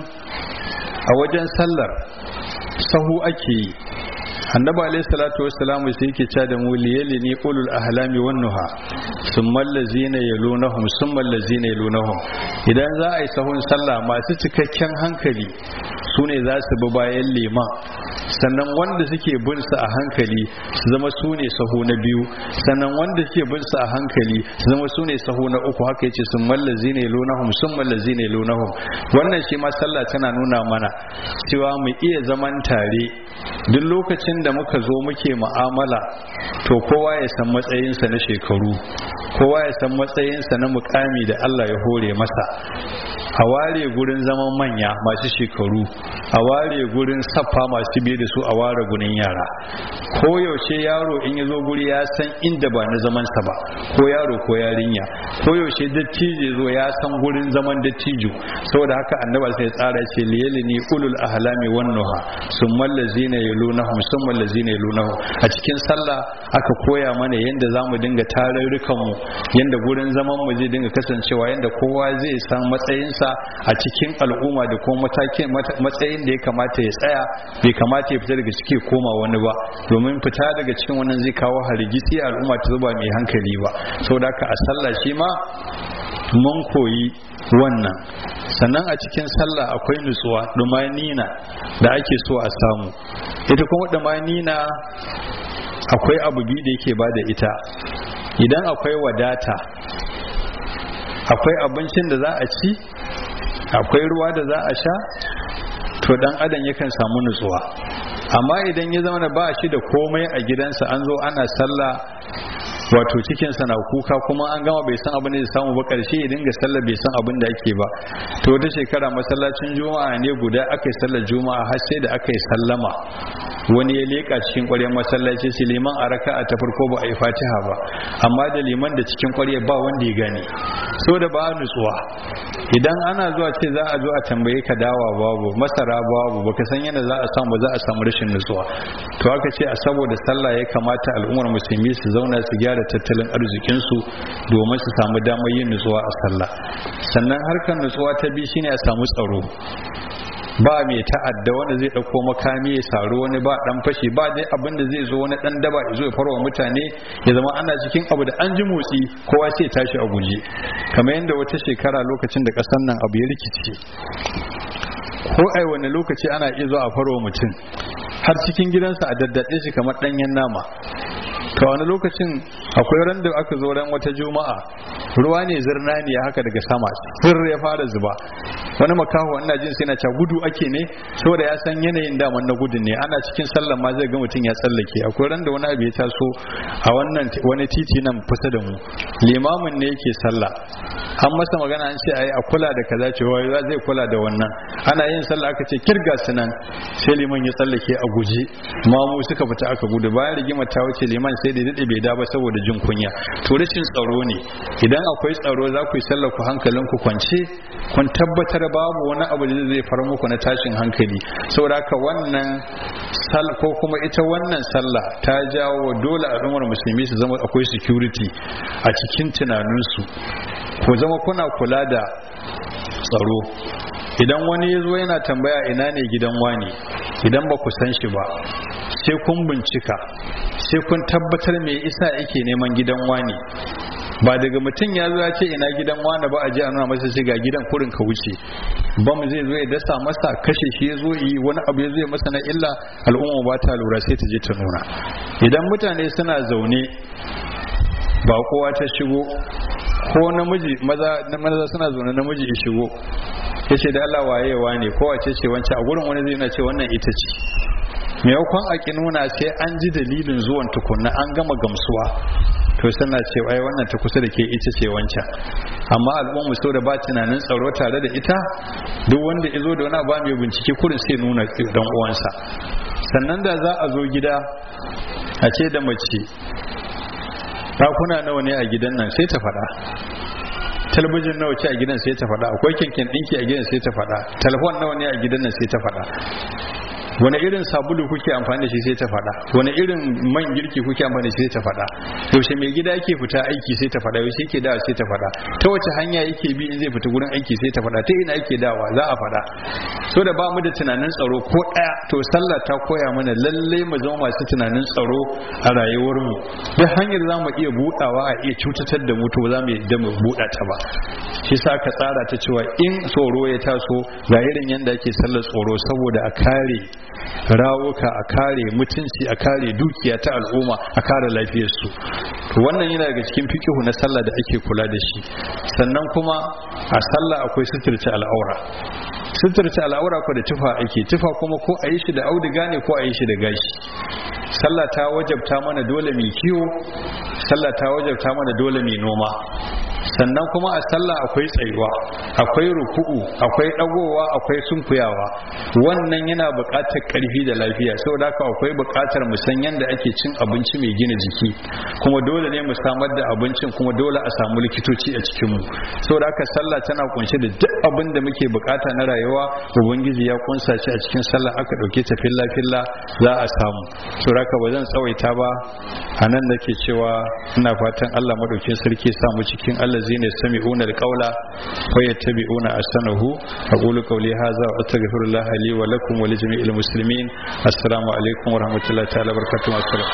a wajen sallar sahu ake yi annabi alayhi salatu wassalam sai yake cewa da mu liyali ni ulul ahlami wan nuha summa allazina yalunahum summa allazina yalunahum idan za a yi sahun sallah masu cikakken hankali su ne za su bi bayan liman sannan wanda suke bin su a hankali su zama su ne sahu na biyu sannan wanda suke bin su a hankali su zama su ne sahu na uku haka yace sun mallazi ne lunahum sun mallazi ne lunahum wannan shi ma sallah tana nuna mana cewa mu iya zaman tare duk lokacin da muka zo muke mu'amala to kowa ya san matsayinsa na shekaru kowa ya san matsayinsa na mukami da Allah ya hore masa a ware gurin zaman manya masu shekaru a ware gurin saffa masu biye da su a ware gurin yara ko yaushe yaro in ya zo guri ya san inda ba na zamansa ba ko yaro ko yarinya ko yaushe dattijo zo ya san gurin zaman dattijo saboda haka annaba sai tsara ce liyalini ulul ahlami wan nuha summal ladzina yalunahum summal ladzina yalunahum a cikin sallah aka koya mana yanda zamu dinga tarurrukan mu yanda gurin zaman mu zai dinga kasancewa yanda kowa zai san matsayinsa a cikin al'umma da kuma matakin matsayin da ya kamata ya tsaya bai kamata ya fita daga ciki koma wani ba domin fita daga cikin wannan zai kawo hargitsi al'umma ta zuba mai hankali ba saboda haka a sallah shi ma mun koyi wannan sannan a cikin sallah akwai nutsuwa dumanina da ake so a samu ita kuma dumanina akwai abu biyu da yake bada ita idan akwai wadata akwai abincin da za a ci akwai ruwa da za a sha to dan adam yakan samu nutsuwa amma idan ya zama ba shi da komai a gidansa an zo ana sallah wato cikinsa na kuka kuma an gama bai san abin da ya samu ba karshe ya dinga sallah bai san abin da ake ba to wata shekara masallacin juma'a ne guda aka yi sallar juma'a har sai da aka yi sallama wani ya leƙa cikin ƙwaryar masallaci shi liman a raka'a ta farko ba a yi fatiha ba amma da liman da cikin ƙwaryar ba wanda ya gane so da ba nutsuwa idan ana zuwa ce za a zo a tambaye ka dawa babu masara babu baka san yana za a samu za a samu rashin nutsuwa to aka ce a saboda sallah ya kamata al'ummar musulmi su zauna su gyara tattalin arzikinsu domin su samu damar yin nutsuwa a sallah sannan harkar nutsuwa ta biyu shine a samu tsaro ba mai ta'adda wanda zai dauko makami ya saru wani ba dan fashi ba dai abin da zai zo wani dan daba ya zo ya farwa mutane ya zama ana cikin abu da an ji motsi kowa sai tashi a guje kamar yadda wata shekara lokacin da kasar nan abu ya rikice ko ai wani lokaci ana iya zuwa a farwa mutum har cikin gidansa a daddaɗe shi kamar ɗanyen nama to wani lokacin akwai ran da aka zo ran wata juma'a ruwa ne zirna ne haka daga sama sir ya fara zuba wani makaho ina jin sai na ca gudu ake ne saboda ya san yanayin daman na gudun ne ana cikin sallar ma zai ga mutum ya tsallake akwai ran da wani abu ya taso a wannan wani titi nan kusa da mu limamin ne yake sallah an masa magana an ce ai a kula da kaza ce wai zai kula da wannan ana yin sallah aka ce kirga su nan sai liman ya tsallake a guje mamu suka fita aka gudu bayan rigima ta wuce liman sai da dade bai da ba saboda jin kunya to rashin tsaro ne idan akwai tsaro za ku yi sallar ku hankalin ku kwance kun tabbatar babu wani abu da zai far muku na tashin hankali saboda haka wannan sal ko kuma ita wannan sallah ta jawo dole al'ummar musulmi su zama akwai security a cikin tunaninsu ku zama kuna kula da tsaro idan wani ya zo yana tambaya ina ne gidan wani idan ba ku san shi ba sai kun bincika sai kun tabbatar me isa yake neman gidan wani ba daga mutum ya zo ya ce ina gidan wani ba a je a nuna masa shiga gidan kurin ka wuce bam zai zo ya dasa masa kashe shi ya zo yi wani abu ya zo ya masa na illa al'umma ba ta lura sai ta je ta nuna idan mutane suna zaune ba kowa ta shigo ko namiji maza maza suna zaune namiji ya shigo ya ce da Allah wayewa ne ko wace ce wancan a gurin wani zai na ce wannan ita ce maimakon a ki nuna sai an ji dalilin zuwan tukunna an gama gamsuwa to suna ce ai wannan ta kusa da ke ita ce wancan amma al'ummu so da ba tunanin tsaro tare da ita duk wanda ya zo da wani ba mai bincike kurin sai nuna dan uwansa sannan da za a zo gida a ce da mace ɗakuna nawa ne a gidan nan sai ta faɗa talabijin nawa ce a gidan sai ta faɗa akwai kyankyan ɗinki a gidan sai ta faɗa telefon nawa ne a gidan nan sai ta faɗa wani irin sabulu kuke amfani da shi sai ta faɗa wani irin man girki kuke amfani da shi sai ta faɗa yaushe mai gida yake fita aiki sai ta faɗa yaushe yake dawa sai ta faɗa ta wace hanya yake bi in zai fita gurin aiki sai ta faɗa ta ina yake dawa za a faɗa so da ba mu da tunanin tsaro ko ɗaya to sallah ta koya mana lallai mu zama masu tunanin tsaro a rayuwar mu duk hanyar za mu iya buɗawa a iya cutatar da mu to za mu yadda mu buɗa ta ba shi sa ka tsara ta cewa in tsoro ya taso ga irin yadda ake sallar tsoro saboda a kare rawuka a kare mutunci a kare dukiya ta al'umma a kare lafiyarsu to wannan yana daga cikin fikihu na sallah da ake kula da shi sannan kuma a sallah akwai suturta al'aura suturta al'aura ko da tufa ake tufa kuma ko a yi shi da auduga ne ko a yi shi da gashi sallah ta wajabta mana dole mai kiwo sallah ta wajabta mana dole mai noma sannan kuma a sallah akwai tsayuwa akwai ruku'u akwai dagowa akwai sunkuyawa wannan yana buƙatar ƙarfi da lafiya saboda haka akwai buƙatar mu san yanda ake cin abinci mai gina jiki kuma dole ne mu samar da abincin kuma dole a samu likitoci a cikin mu saboda haka sallah tana kunshe da duk abin da muke bukata na rayuwa ubangiji ya kunsa shi a cikin sallah aka dauke ta filla filla za a samu saboda haka ba zan tsawaita ba a nan nake cewa ina fatan Allah madaukin sarki sa mu cikin allazina sami'una alqaula wa yattabi'una ahsanahu aqulu qawli hadha wa astaghfirullah li wa lakum wa li jami'il muslimin assalamu alaikum wa rahmatullahi ta'ala barakatuh assalam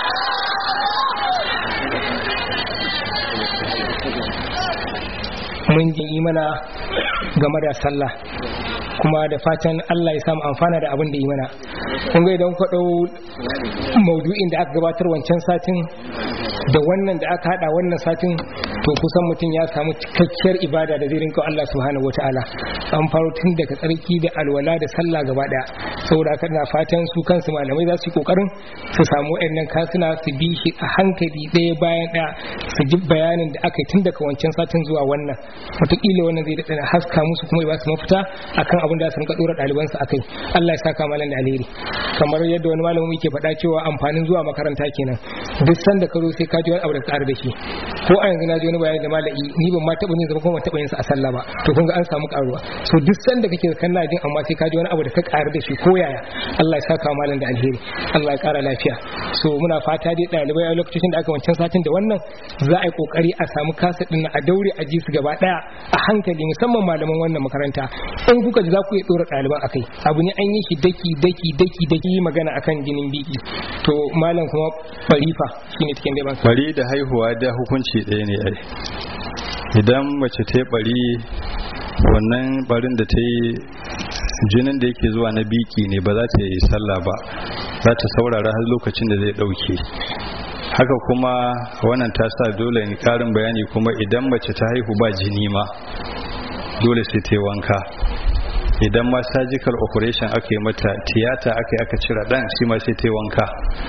mun ji mana game da sallah kuma da fatan Allah ya samu amfana da abin da yi mana kun ga idan ku dau maudu'in da aka gabatar wancan satin da wannan da aka hada wannan satin to kusan mutum ya samu cikakkiyar ibada da zai rinka Allah subhanahu wataala an faro tun daga tsarki da alwala da sallah gaba daya saboda haka ina fatan su kansu malamai za su yi kokarin su samu wayannan kasuna su bi shi a hankali ɗaya bayan ɗaya su ji bayanin da aka yi tun daga wancan satin zuwa wannan wataƙila wannan zai daɗa haska musu kuma ya ba su mafita akan abin da su rinka ɗora ɗalibansu a kai Allah ya saka malam da alheri kamar yadda wani malamin yake faɗa cewa amfanin zuwa makaranta kenan duk sanda ka zo sai ka ji wani abu da ƙara da shi ko a yanzu na ji wani bayani da malai ni ban ma taɓa yin zama kuma ban taɓa yin sa a sallah ba to kun ga an samu ƙaruwa so duk sanda kake kana jin amma sai ka ji wani abu da ka ƙara da shi ko yaya Allah ya saka malam da alheri Allah ya ƙara lafiya so muna fata dai ɗalibai a lokacin da aka wancan satin da wannan za a yi ƙoƙari a samu kasa ɗin a daure a ji su gaba ɗaya a hankali musamman malaman wannan makaranta in kuka ji za ku iya ɗora ɗaliban a kai abu ne an yi shi daki daki daki daki magana akan jinin biki to malam kuma farifa shine cikin dai ban bari da haihuwa da hukunci ɗaya ne ai idan mace ta yi bari wannan barin da ta yi jinin da yake zuwa na biki ne ba za ta yi sallah ba za ta saurara har lokacin da zai ɗauke haka kuma wannan ta sa dole ne karin bayani kuma idan mace ta haihu ba jini ma dole sai ta yi wanka idan ma surgical operation aka yi mata tiyata aka yi aka cire dan shi ma sai ta yi wanka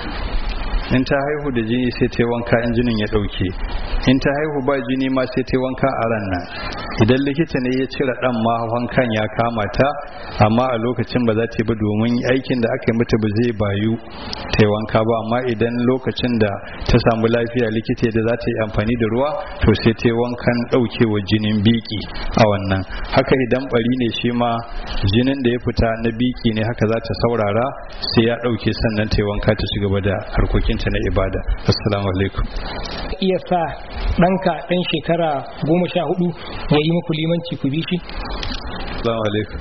in ta haihu da jini sai ta yi wanka in jinin ya dauke in ta haihu ba jini ma sai ta yi wanka a ran nan idan likita ne ya cire dan ma wankan ya kama ta amma a lokacin ba za ta yi ba domin aikin da aka yi mata ba zai bayu ta yi wanka ba amma idan lokacin da ta samu lafiya likita da za ta yi amfani da ruwa to sai ta yi wankan daukewa jinin biki a wannan haka idan bari ne shi ma jinin da ya fita na biki ne haka za ta saurara sai ya dauke sannan ta yi wanka ta ci gaba da harkokin ta na ibada assalamu alaikum iya sa ɗanka ɗan shekara goma sha hudu ya yi muku limanci ku bi shi assalamu alaikum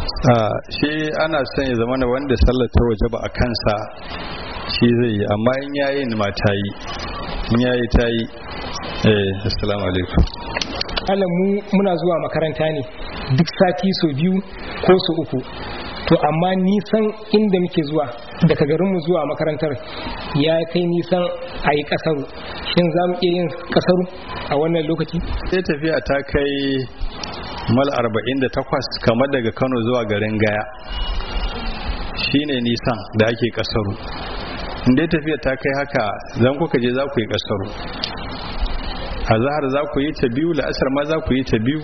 shi ana son ya zama wanda sallar ta waje ba a kansa shi zai yi amma in yayi ma ta yi in yayi ta yi eh assalamu alaikum Allah mu muna zuwa makaranta ne duk sati so biyu ko so uku to amma nisan inda muke zuwa daga garinmu zuwa makarantar ya kai nisan a yi kasaru shin za mu iya yin kasaru a wannan lokaci sai tafiya ta kai mal 48 kamar daga kano zuwa garin gaya shine nisan da ake kasaru inda tafiya ta kai haka zan kuka je za ku yi kasaru a zahar za ku yi ta biyu la'asar ma za ku yi ta biyu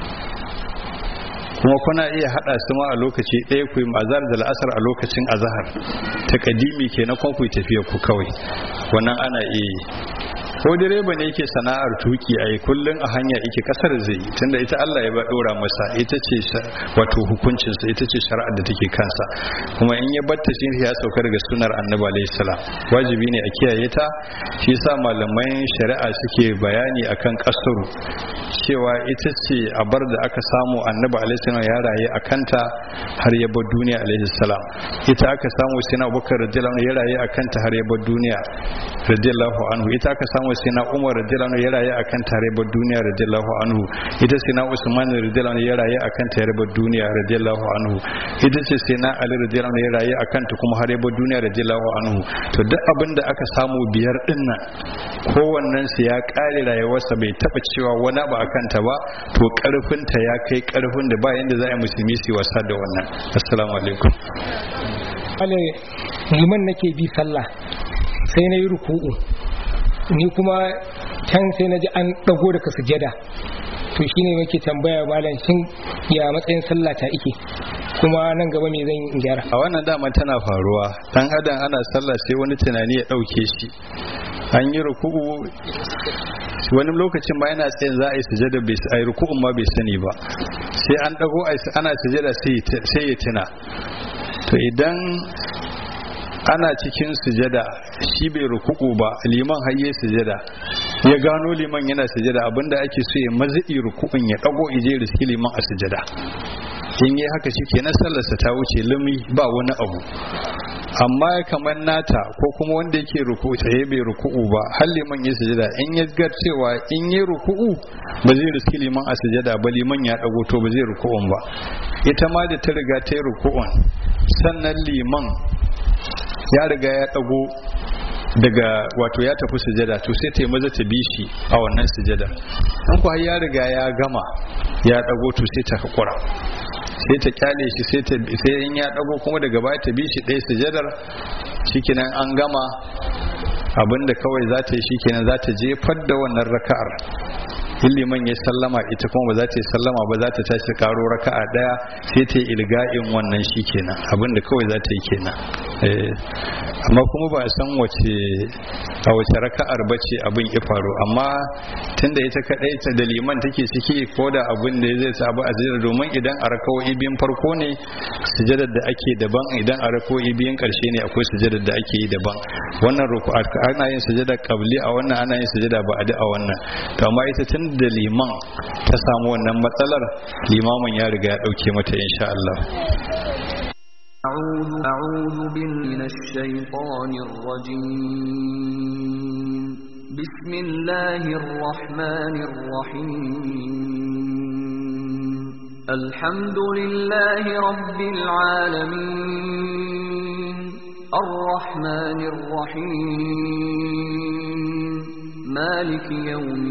kuma kuna iya hada su ma a lokaci ɗaya ku yi azhar da la'asar a lokacin azhar ta kadimi ke na kwan ku tafiya ku kawai wannan ana iya ko direba ne yake sana'ar tuki a kullum a hanya yake kasar zai tunda ita Allah ya ba dora masa ita ce wato hukuncinsa ita ce shari'ar da take kansa kuma in ya batta shi ya sauka daga sunar annabi alaihi salam wajibi ne a kiyaye ta shi yasa malaman shari'a suke bayani akan kasuru cewa ita ce abar da aka samu annabi alaihi salam ya raye a kanta har ya bar duniya alaihi salam ita aka samu sina abubakar radiyallahu anhu ya raye a kanta har ya bar duniya radiyallahu anhu ita aka samu sina umar radiyallahu anhu ya raye a kanta har ya bar duniya radiyallahu anhu ita sina usman radiyallahu anhu ya raye a kanta har ya bar duniya radiyallahu anhu ita ce sina ali radiyallahu anhu ya raye a kanta kuma har ya bar duniya radiyallahu anhu to duk abin da aka samu biyar din nan kowannen su ya kare rayuwarsa bai taba cewa wani ba akan ta ba to karfin ta ya kai karfin da ba yanda za a musulmi su wasa da wannan assalamu alaikum ale liman nake bi sallah sai na yi ruku'u ni kuma can sai na ji an dago daga sujada to shine muke tambaya malam shin ya matsayin sallah ta ike kuma nan gaba me zan yi gyara a wannan dama tana faruwa dan adam ana sallah sai wani tunani ya dauke shi an yi ruku'u wani lokacin ma yana tsayin za a yi sujada bai a yi ruku'un ma bai sani ba sai an dago ana sujada sai ya tuna to idan ana cikin sujada shi bai ruku'u ba liman hayye sujada ya gano liman yana sujada abinda ake so ya mazi'i ruku'un ya dago ije riski liman a sujada in yi haka shi kenan sallarsa ta wuce lumi ba wani abu amma kamar nata ko kuma wanda yake ruku'u tsaye bai ruku'u ba har liman ya sujada in ya ga cewa in yi ruku'u ba zai riski liman a sujada ba liman ya dago to ba zai ruku'un ba ita ma da ta riga ta yi ruku'un sannan liman ya riga ya dago daga wato ya tafi sujada to sai ta yi maza ta bi shi a wannan sujada in ku har ya riga ya gama ya dago to sai ta hakura sai ta kyale shi sai ta sai in ya dago kuma daga baya ta bi shi ɗaya sujadar shikenan an gama abinda kawai za ta yi shikenan za ta jefar da wannan raka'ar in liman ya sallama ita kuma ba za ta yi sallama ba za ta tashi karo raka'a daya sai ta yi ilga'in wannan shi kenan abinda kawai za ta yi kenan amma kuma ba a san wace a wace raka'ar ba ce abin ya faru amma tunda ita kadai ta da liman take ciki ko da abin da zai sa abu a sujada domin idan a rakawoyi biyun farko ne sujadar da ake daban idan a rakawoyi biyun karshe ne akwai sujadar da ake yi daban wannan ruku ana yin sujada qabli a wannan ana yin sujada ba a wannan to amma ita tun da liman ta samu wannan matsalar limamin ya riga ya dauke mata insha Allah أعوذ أعوذ من الشيطان الرجيم بسم الله الرحمن الرحيم الحمد لله رب العالمين الرحمن الرحيم مالك يوم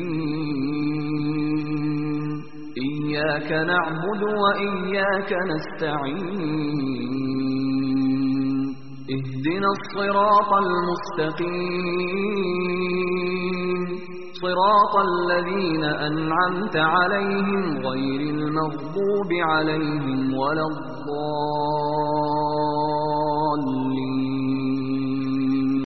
الدين إياك نعبد وإياك نستعين اهدنا الصراط المستقيم صراط الذين أنعمت عليهم غير المغضوب عليهم ولا الضالين